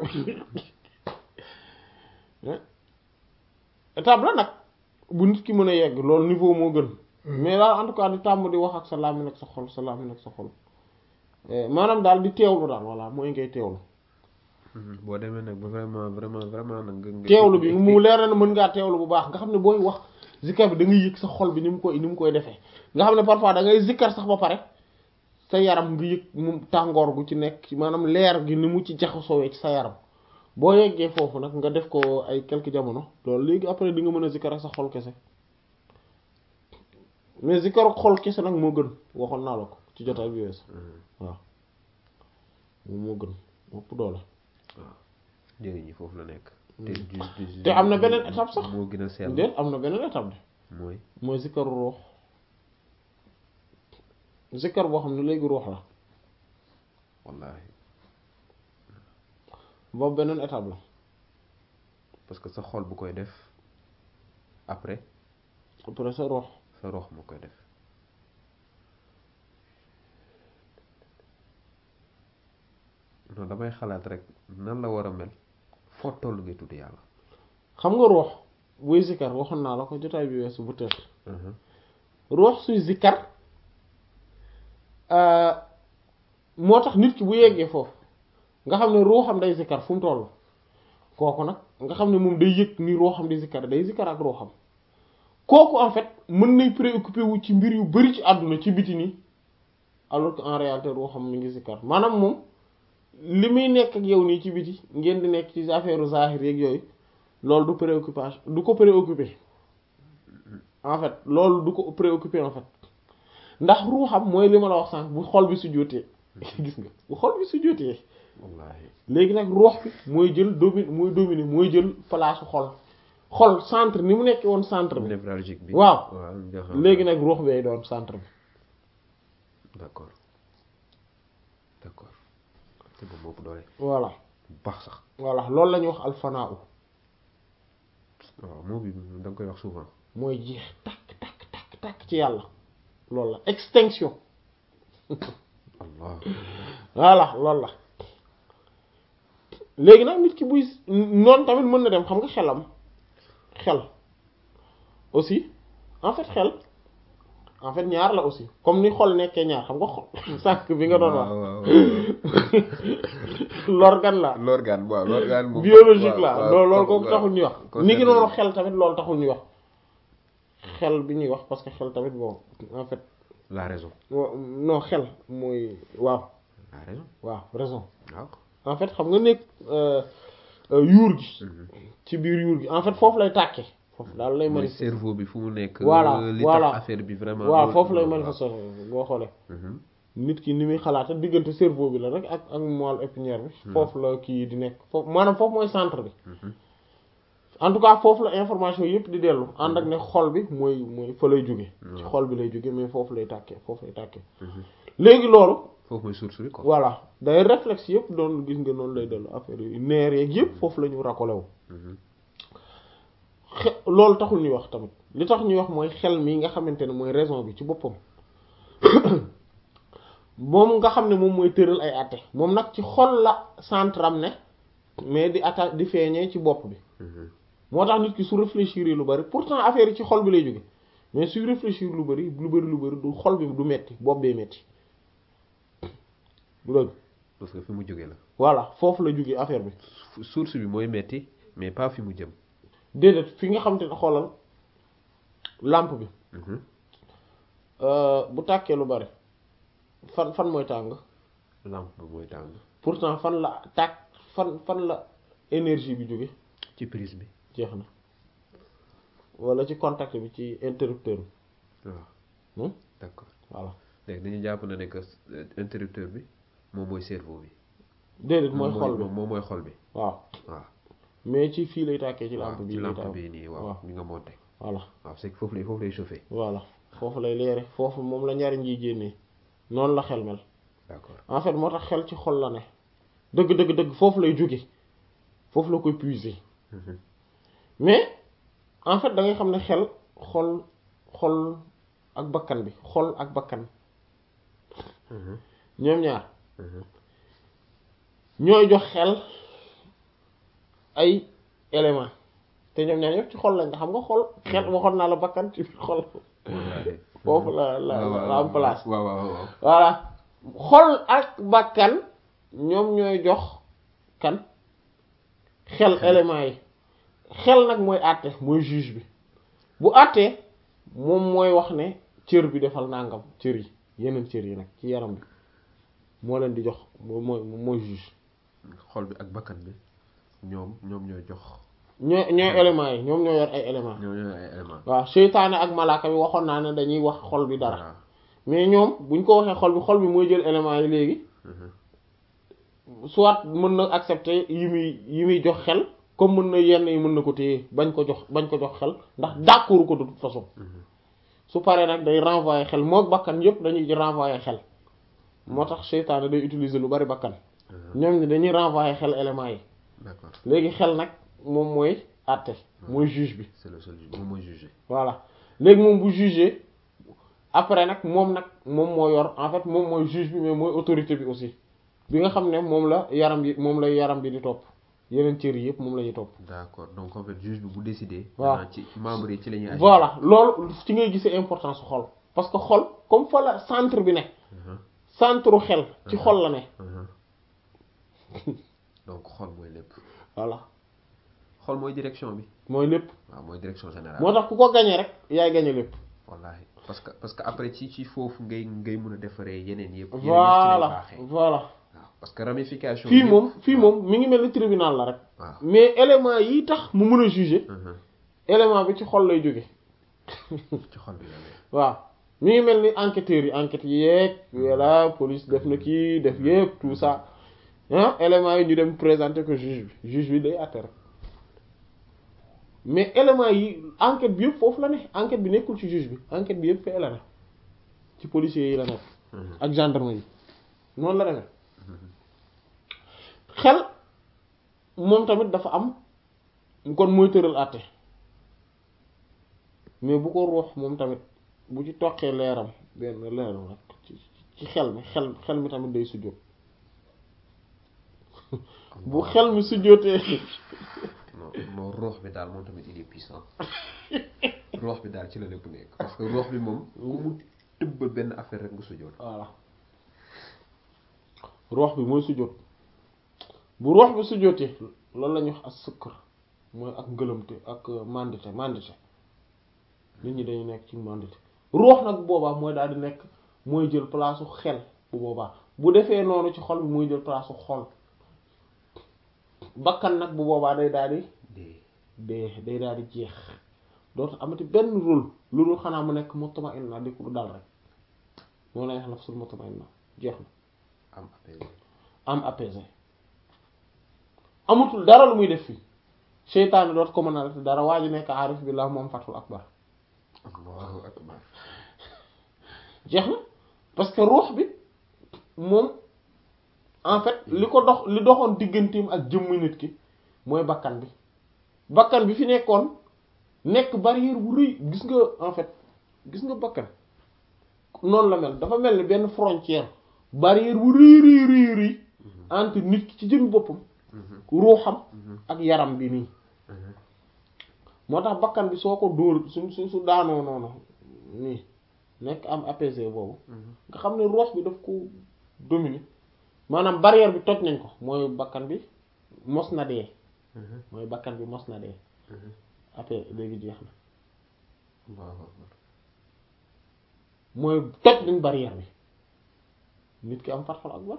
étape la nag bu nit ki mën a yegg loolu niveau moo gën mais daal en tout cas di tàmm di wax ak sa làmmiñ ak sa xol sa làmmiñ ak sa xol Eh, maanaam daal di teewlu daal voilà mooy ngay teewlu boo demee nag ba vraiment vraiment vraiment nag nga nga teewlu bi mu leer na ne mën ngaa teewlu bu baax nga xam ne booy wax zikkar bi da ngay yëg sa xol bi ni mu koy ni mu koy defee nga xam ne parfois da ngay zikkar sax ba pare sa yaram nga yëg mu tàngoor gu ci nekk maanaam leer gi ni mu ci jaxasoowee ci sa yaram boo yeggee foofu nag nga def ko ay quelques jamono loolu léegi après di nga mën a zikkar ak sa xol kese mais zikkar ak xol kese nag moo gën waxoon naa la ko ci jotaay bi weesu waaw moom moo gën mopp doole njëriñ yi foofu la nekk te te am na beneen étape sax moo gën a sell déet am na beneen étape de mooy mooy zikkaru ruux zikkar boo xam ne léegi ruux la wallaahi boobu beneen étape la parce que sa xol bu koy def après après sa ruux sa rox moo koy def non damay xalaat rek nan la war a mel foo toll ngay tudd yàlla xam nga ruux buy zikkar waxoon naa la ko jotaay bi weesu bu tër ruux suy zikkar moo tax nit ki bu yeggee foofu nga xam ne ruuxam day zikkar fu mu toll kooku nag nga xam ne moom day yëg ni ruuxam di zikkar day zikkar ak ruuxam kooku en fait mën nay préoccupé wu ci mbir yu bari ci àdduna ci biti nii alors que en réalité ruuxam mi ngi zikkar maanaam moom li muy nekk ak yow nii ci biti ngeen di nekk ci affaire zahir yeeg yooyu loolu du préoccupation du ko préoccupé en fait loolu du ko préoccupé en fait ndax ruuxam mooy li ma la wax sànq bu xol bi su jotee gis nga bu xol bi su jotee wallaahi léegi nag ruux bi mooy jël domi mooy dominer mooy jël place xol xol centre ni mu nekkee woon centre bi névralgique bi waaw waaw nga xam léegi nag ruux bi ay doon centre bi d'accord d'accord te ba moo doole voilà bu baax sax voilà loolu la ñuy wax alfanaa u waaw moo bi da nga koy wax souvent mooy jeex takk takk takk takk ci yàlla loolu la extinction allah voilà loolu la léegi nag nit ki buy noonu tamit mën na dem xam nga xelam xel aussi en fait xel en fait ñaar la aussi comme ni xol nekkee ñaar xam nga xol sànq bi nga doon wax waaw waaw l'organe la l'organe waaw l'organe moom biologique la waaw, loolu loolu waaw, ko taxul ñuy wax concerné ni ki noonu na. xel tamit loolu taxul ñuy wax xel bi ñuy wax parce que xel tamit bon en fait la raison wa- non xel mooy waaw la raison waaw raison waaw en fait xam nga nekk euh, euh, yuur gi ci biir yuur gi en fait foofu lay tàkkee foofu daal lay mooy manifester cerveau bi fu mu nekk Voilà, li voilà. tax affaire bi vraiment waaw loolu- foofu lay waaw. manifester boo xoolee Mhm. nit ki ni muy xalaata diggante cerveau bi la rek ak ak moelle épinière bi foofu la kii di nekk foofu maanaam foofu mooy centre bi en tout cas foofu la information yëpp di dellu ànd ak ne xol bi mooy mooy fa lay jóge ci xol bi lay jóge mais foofu lay tàkkee foofu lay tàkkee léegi loolu foofu mooy source bi quoi. voilà day réflexe yëpp doon gis nga noonu lay dellu affaire yi neer yeeg yëpp foofu la ñu racolé wu xe loolu taxul ñuy wax tamit li tax ñuy wax mooy xel mi nga xamante ne mooy raison bi ci boppam moom nga xam ne moom mooy tëral ay àtte moom nag ci xol la centre am ne mais di atta di feeñee ci bopp bi moo tax nit ki su réfléchir lu bari pourtant affaire yi ci xol bi lay jóge mais suy réfléchir lu bari lu bari lu bari du xol bi du metti bopp bee metti du dëgg parce que fi mu jógee la. voilà foofu la jóge affaire bi source bi mooy metti mais pas fi mu jëm. déedéet fi nga xam te ne xoolal lampe bi bu tàkkee lu bari fan fan mooy tàng lampe bi mooy tàng. pourtant fan la tàkk fan fan la énergie bi jóge ci prise bi. jeex na wala ci contact bi ci interrupteur bi waaw d'accord voilà léegi dañu jàpp na ne que interrupteur bi moom mooy cerveau bi. déedéet mooy xol bi moom mooy xol bi. waaw waaw mais ci fii lay tàkkee ci lampe waaw bii ci lay lampe tàkk bii nii waaw ñu nga monté. voilà waaw c'est que foofu lay foofu lay chauffé. voilà foofu lay leere foofu moom la njariñ yi génnee noonu la xel mel d'accord en fait moo tax xel ci xol la ne dëgg dëgg dëgg foofu lay jóge foofu la koy puiser mais en fait da ngay xam ne xel xol xol ak bakkan bi xol ak bakkan ñoom ñaar ñooy jox xel ay éléments te ñoom ñaar ñëpp ci xol lañ nga xam nga xol xel waxoon naa la bakkan ci xol foofu la la la am place waaw waaw waaw. voilà xol ak bakkan ñoom ñooy jox kan xel éléments yi xel nag mooy àtte mooy juge bi bu àttee moom mooy wax ne cër bi defal nangam cër yi yeneen cër yi nag ci yaram bi moo leen di jox moo mooy mooy juge xol bi ak bakkan bi ñoom ñoom ñooy jox. ñooy ñooy éléments yi ñoom ñoo yor ay éléments ñoom ñooy ay éléments. waaw seytaane ak malaaka bi waxoon naa ne dañuy wax xol bi dara waaw. mais ñoom buñ ko waxee xol bi xol bi mooy jël éléments yi léegi soit mën na accepter yi muy yi muy jox xel comme mën na yenn yi mën na ko téye bañ ko jox bañ ko jox xel ndax d'accord ko de toute façon su paree nag day renvoyer xel mook bakkan yëpp dañuy renvoyer xel moo tax seytaane day utiliser lu bari bakkan ñoom ni dañuy renvoyer xel éléments yi d'accord léegi xel nag moom mooy àtte mooy juge bi c'est le seul moom mooy jugé. voilà léegi moom bu juger après nag moom nag moom moo yor en fait moom mooy juge bi mais mooy autorité bi aussi bi nga xam ne moom la yaram bi moom lay yaram bi di topp yeneen cër yi yëpp moom la ñuy topp d'accord donc en fait juge bi bu décider. waaw maanaam ci membres yi ci la ñuy agir. voilà loolu ci ngay gisee importance su xol parce que xol comme fa la centre bi ne centre xel ci xol la ne donc xol mooy lépp. voilà xol mooy direction bi. mooy lépp waaw mooy direction générale. moo tax ku ko gañee rek yaay gañe lépp wallaahi parce que parce que après ci ci foofu ngay ngay mën a defaree yeneen yëpp. yeneen yëpp ci lay voilà baaxee. voilà waaw parce que ramification. fii yëpp- moom fii moom mi ngi mel ni tribunal la rek waaw. mais élément yi tax mu mën a juger Mhm. élément bi ci xol lay jóge ci xol bi la ne. waaw mi ngi mel ni enquêteurs yi enquête yi yeeg voilà police def na kii def yëpp tout ça ah éléments yi ñu dem présenter ko juge bi juge bi day àtte rek mais éléments yi enquête bi yëpp foofu la ne enquête bi nekkul ci juge bi enquête bi yëpp fee la ne ci policiers yi la nekk Mhm. ak gendarme yi noonu la demee xel moom tamit dafa am kon mooy tëral àtte mais bu ko ruux moom tamit bu ci toqee leeram benn leeram rek ci ci xel mi xel xel mi tamit day sujjóot bu xel mi sujjóotee non non roox bi daal moom tamit il est puissant roox bi daal ci la lépp nekk parce que roox bi moom ku mu tëbbal benn affaire rek nga sujjoot voilà ruux bi mooy sujjóot bu ruux bi sujjóotee loolu la ñuy wax as sukkar mooy ak ngëlëmte ak mandité mandité nit ñi dañu nekk ci mandité ruux nag bu boobaa mooy daal di nekk mooy jël place su xel bu boobaa bu defee noonu ci xol bi mooy jël place su xol bakkan nag bu boobaa day daal di dee dee day daal di jeex dootu amati benn rôle lu dul xanaa mu nekk mutma'inna di ko dal rek moo lay wax nafsul mutma'inna jeex na am apaisé am apaisé amatul dara lu muy def fii seytaane doot ko mën a def dara waa ji nekk aarif billah moom fatul akbar allahu akbar jeex na parce que ruux bi moom en fait li ko dox li doxoon digganteem ak jëmm nit ki mooy bakkan bi bakkan bi fi nekkoon nekk barrière bu rëy gis nga en fait gis nga bakkan noonu la mel dafa mel ni benn frontière barrière bu rëy rëy rëy rëy entre nit ki ci jëm boppam ruuxam ak yaram bi nii moo tax bakkan bi soo ko dóor su su su daanoo noonu nii nekk am apaisé boobu nga xam ne ruux bi daf ko dominer maanaam barrière bi toj nañ ko mooy bakkan bi mos na dee mooy bakkan bi mos na dee après léegi jeex na allahu akbar mooy toj nañ barrière bi nit ki am fatxul akbar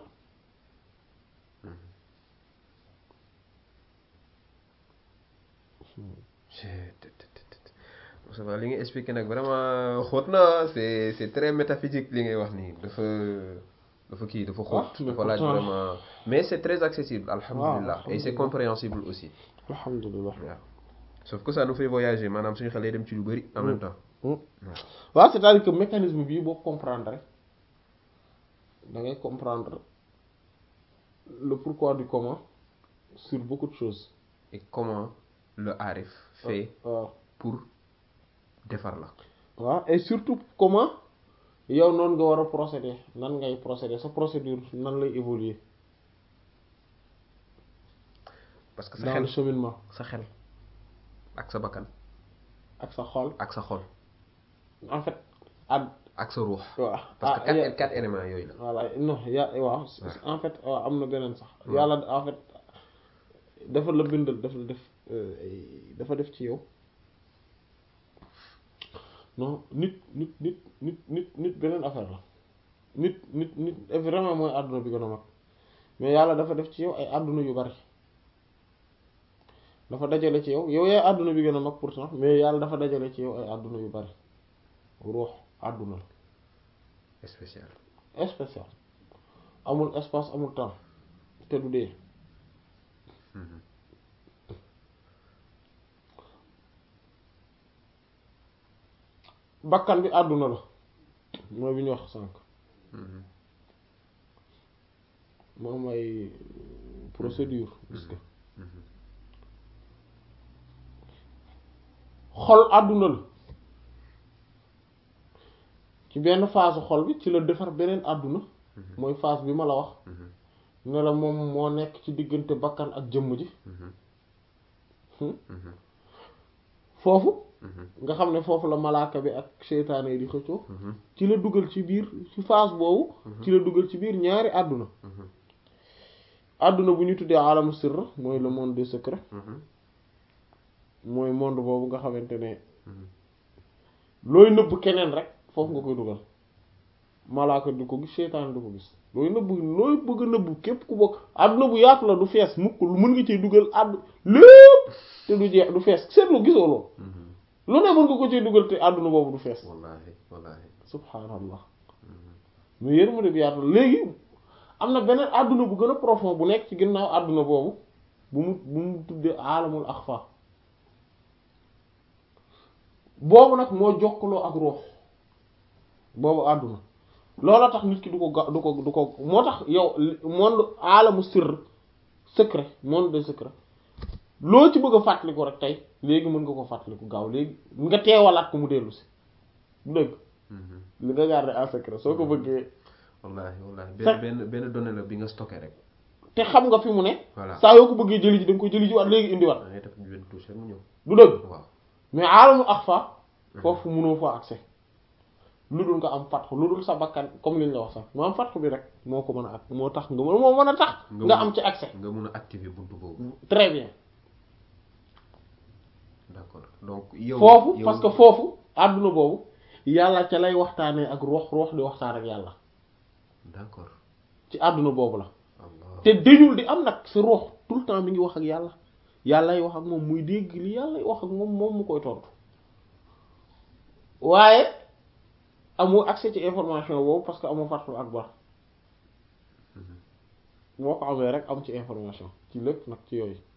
Moussa Ba li nga expliqué nag vraiment xóot na c'est c'est très métaphysique li ngay wax nii dafa dafa kii dafa xóot mais dafa laaj pourtant- vraiment mais c'est très accessible alhamdulilah et c'est alhamdulillah. compréhensible aussi alhamdulilah waaw sauf que ça nous fait voyager maanaam suñu xel day dem ci lu bari en même temps waaw c'est-à-dire que mécanisme bii boo comprendre rek da ngay comprendre le pourquoi du comment sur beaucoup de choses et comment le arif fait waaw pour defar la waaw et surtout comment yow noonu nga war a procéder nan ngay procéder sa procédure nan lay évoluer parce que sa dans le xel cheminement sa xel ak sa bakkan ak sa xol ak sa xol en fait ad ak sa ruux waaw parce que ah, quatre ya- quatre éléments yooyu la voilà non ya waaw en fait waaw am na beneen sax yàlla en fait dafa la bindal dafa la def euh, ay- dafa def ci yow non nit nit nit nit nit nit beneen affaire la nit nit nit vraiment mooy àdduna bi gën a mag mais yàlla dafa def ci yow ay àdduna yu bari dafa dajale ci yow yow yaay àdduna bi gën a mag pourtant mais yàlla dafa dajale ci yow ay àdduna yu bari ruux àdduna spécial la spécial amul espace amul temps te du dee bakkan bi àdduna la mooy bi ñu wax sànq mu am ay procédure gis nga xol àdduna la ci benn phase xol bi ci la defar beneen àdduna mooy phase bi ma la wax ne la moom moo nekk ci diggante bakkan ak jëmm ji foofu nga xam ne foofu la malaaka bi ak seytaane yi di xëccoo ci la dugal ci biir ci phase boobu ci la dugal ci biir ñaari àdduna àdduna bu ñu tuddee alamu sirr mooy le monde des secrets mooy monde boobu nga xamante ne looy nëbb keneen rek foofu nga koy dugal malaaka du ko gis seytaane du ko gis looy nëbb looy bëgg a nëbb képp ku bokk àdduna bu yaatu la du fees mukk lu mën nga ciy dugal àddu lépp te du jeex du fees seetlu gisoo loolu lu ne mën nga ko ciy dugal te àdduna boobu du fees wallahi wallahi subhaanallah mu yërmande bi yaatu léegi am na beneen àdduna bu gën a profond bu nekk ci ginnaaw àdduna boobu bu mu bu mu tuddee alamul axfa boobu nag moo jokkaloo ak ruux boobu àdduna loola tax nit ki du ko ga du ko du ko moo tax yow monde alamu sirr secret monde de secret loo ci bëgg a fàttaliku rek tey léegi mën nga ko fàttaliku gaaw léegi nga teewalaat ko mu dellu si du dëgg li nga garder en secret soo ko bëggee wallahi wallahi Sax- benn benn benn donnée la bi nga stocké rek te xam nga fi mu ne voilà saa yoo ko bëggee jëli ji da nga ko jëli ji waat léegi indiwaat da ngay def benn touche rek mu ñëw du dëgg waaw mais aalamu axfa foofu mënoo fa accès lu dul nga am fatxu lu dul sa bakkan comme liñ la wax sax moo am fatxu bi rek moo ko mën a ak moo tax nga mën moo mën a tax Nga nga mën- am ci accès nga mun a activer buntu boobu très bien d'accord donc yow foofu yow- parce que foofu àdduna boobu yàlla ca lay waxtaanee ak ruux ruux di waxtaan ak yàlla d'accord ci àdduna boobu la allah te dañul di am nag sa ruux tout le temps mi ngi wax ak yàlla yàllay wax ak moom muy dégg li yàllay wax ak moom moom mu koy tontu waaye amoo accès ci information boobu parce que amoo fatxul akbar moo ko amee rek am ci information ci lépp nag ci yooyu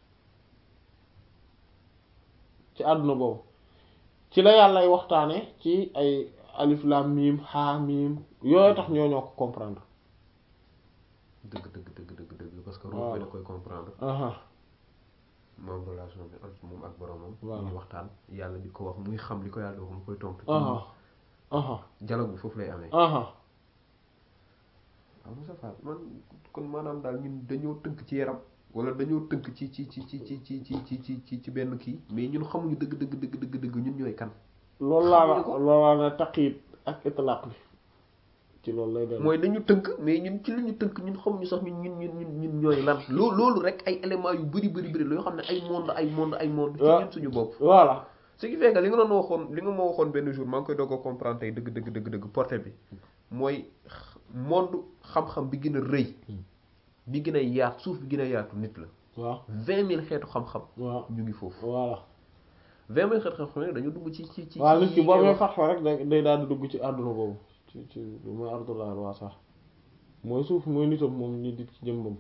ci àdduna boobu ci la yàllay waxtaane ci ay alif lam mim ha mim yooyu tax ñoo ñoo ko comprendre dëgg dëgg dëgg dëgg dëgg parce que Waaw. ruux bi da koy comprendre aha moom relation bi ak moom ak boromam Voilà. ñuy waxtaan yàlla di ko wax muy xam li ko yàlla wax mu koy tontu aha aha dialogue bi foofu lay amee aha waaw Moussa Fall man kon maanaam daal ñun dañoo tënk ci yaram wala dañoo tënk ci ci ci ci ci ci ci ci ci ci ci benn kii mais ñun xamuñu dëgg dëgg dëgg dëgg dëgg ñun ñooy kan loolu laa la Xamuñu ko. loolu laa la taqyid ak itlaq bi ci loolu lay dem mooy dañu tënk mais ñun ci li ñu tënk ñun xamuñu sax ñun ñun ñun ñun ñun ñooy lan loo loolu rek ay éléments yu bëri bëri bëri la yoo xam ne ay monde ay monde ay monde ci Ouais. ñun suñu bopp voilà ce qui fait que li nga doon waxoon li nga ma waxoon benn jour maa ngi koy doog a comprendre tey dëgg dëgg dëgg dëgg porté bi mooy x- monde xam-xam bi gën a rëy bi gën a yaatu suuf bi gën a yaatu nit la waaw vingt mille xeetu xam-xam waaw ñu ngi foofu voilà vingt mille xeetu xam-xam yi dañu dugg ci ci ci waaw nit ki ci- boo amee fatwa rek day day daal di dugg ci àdduna boobu ci ci mooy ardullah waa sax mooy suuf mooy nitam moom ni dit ci jëmbam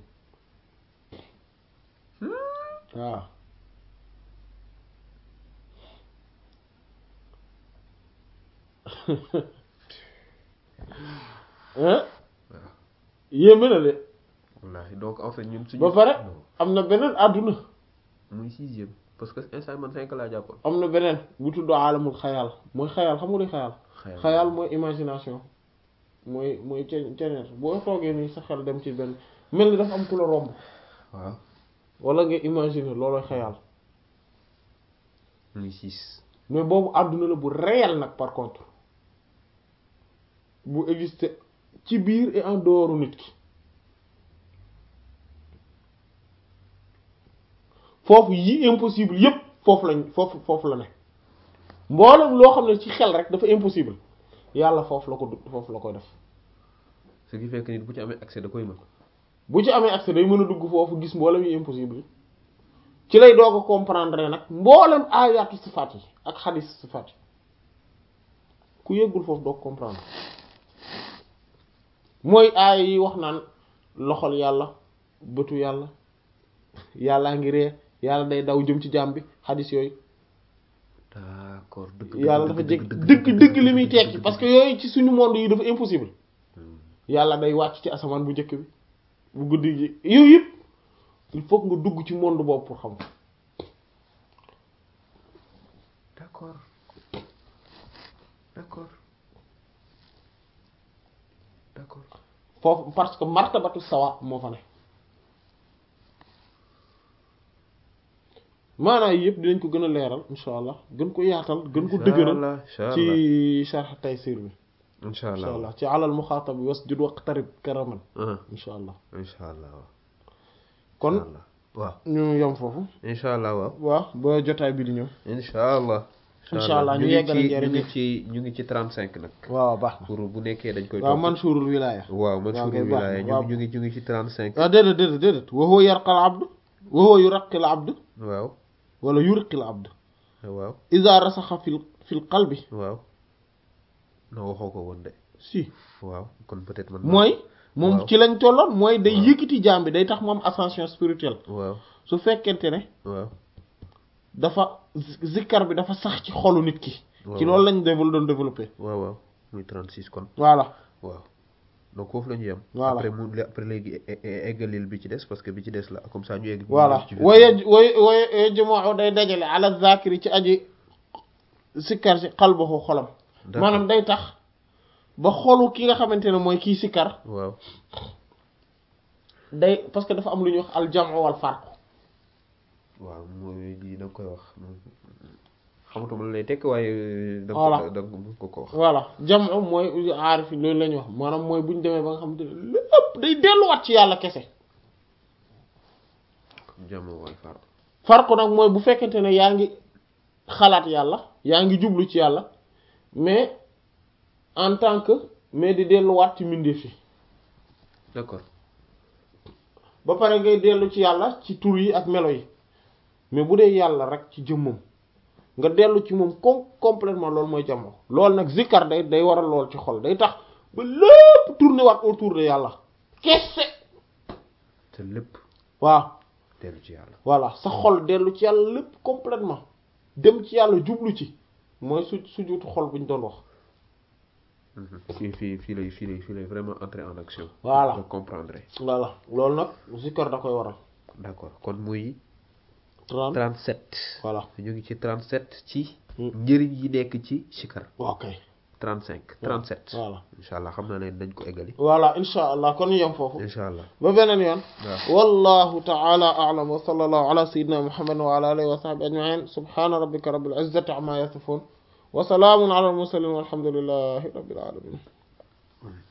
waaw hein yéeme na de wallaahi donc en fait ñun suñu ba pare non, am na beneen àdduna muy sixième parce que instant man cinq laa jàppoon am na beneen bu tudd alamul xayaal mooy xayaal xam nga luy xayaal xayal xayaal mooy imagination mooy mooy ce ceneer boo toogee nii sa xel dem ci benn mel ni dafa am ku la romb waaw wala nga imaginer loolooy xayaal muy six mais boobu àdduna la bu réel nag par contre bu exister ci biir et en dehors nit ki foofu yi impossible yépp foofu lañ foofu foofu la ne mboolem loo xam ne ci xel rek dafa impossible yàlla foofu la ko du foofu la koy def ce qui fait que nit bu ci amee accès da koy mën bu ci amee accès day mën a dugg foofu gis mboolem yi impossible yi ci lay doog a comprendre nag mboolem aayaatu sifaat yi ak xadis sifaat yi ku yëggul foofu doog comprendre mooy aaya yi wax naan loxol yàlla bëtu yàlla yàllaa ngi ree yàlla day daw jëm ci jaam bi xadis yooyu d'accord dëgg yàlla dafa jég dëgg dëgg li muy tekki parce que yooyu ci suñu monde yi dafa impossible yàlla day wàcc ci asamaan bu njëkk bi bu guddi gi yooyu yëpp il faut que nga dugg ci monde boobu pour xam ko d'accord d'accord d'accord foofu parce que martabatu sawa moo fa ne maanaam yii yëpp dinañ ko gën a leeral insha allah gën ko yaatal gën ko dëgëral ci sharh taysir bi incha insha allah allah ci alal muxaatab bi wasjud waqtarib karaman insha allah incha allah waaw kon incha allah waaw ñu yem foofu incha allah waaw waaw ba jotaay bi di ñëw incha allah Incha allah ñu ngi yeggale ci njariñ ñu ngi li. ci ñu ngi ci 35 nag waaw baax na pour bu nekkee dañ koy waaw topp. manshurul wilaya waaw man waaw suuru kay baax na, wilaaya ñu waaw. ngi ñu ngi ñu ngi ci 35 ah déedéet déedéet déedéet wa huwa yarqal abd wa huwa yuraqil abd waaw wala yurqil abd waaw iza rasaxa fil fil qalbi waaw non waxoo ko woon de si waaw kon peut-être man mooy moom waaw. ci lañ tolloon mooy day Waaw. yëkkati jaam bi day tax mu am ascension spirituelle waaw su fekkente ne waaw dafa zi- zikkar bi dafa sax ci xolu nit ki ci Waaw. loolu lañ dével doon développé waaw waaw muy 36 kon voilà waaw donc foofu la ñu yem Voilà. après mu après léegi e- e- eggalil bi ci des parce que bi ci des la comme ça ñu egg voilà ci waye way way yajma'u day dajale ala zakiri ci aji sikkar si qalbahu xolam D'accord. maanaam day tax ba xolu ki nga xamante ne mooy kii sikkar waaw day parce que dafa am lu ñuy wax al jam'u wal farq waaw mooy lii da nga koy wax xamatuma la lay tekk waaye da nga Voilà. ko da nga ko ko wax voilà jam'u mooy aarif yi loolu la ñuy wax maanaam mooy bu ñu demee ba nga xamante ne lépp day delluwaat ci yàlla kese jàmm wal far farq nag mooy bu fekkente ne yaa ngi xalaat yàlla yaa ngi jublu ci yàlla mais en tant que mais di delluwaat ci mbindeef yi d'accord ba pare ngay dellu ci yàlla ci tur yi ak melo yi mais bu dee yàlla rek ci jëmmam nga dellu ci moom com complètement loolu mooy jamono loolu nag zikkar day day waral lool ci xol day tax ba lépp tourné waat autour de yàlla kese sa lépp waaw dellu ci yàlla voilà sa xol dellu ci yàlla lépp complètement dem ci yàlla jublu ci mooy su sujuutu xol bu ñu doon wax fii fii fii lay fii lay fii lay vraiment entrer en action Voilà. nga comprendre voilà loolu nag zikkar da koy waral d'accord kon muy 30 37 voilà ñu ngi ci 37 ci Hmm. njëriñ yi nekk ci sikar ok 35 37 voilà incha allah xam naa ne dañ ko eggali voilà insha allah kon ñu yem foofu incha allah ba beneen yoon waaw wallahu ta'ala a'lam wa sallallahu ala sayyidina muhammadin wa ala alihi wa sahbihi ajma'in subhana rabbika rabbil izzati amma yasifun wa salamun ala al mursalin walhamdulillahi rabbil alamin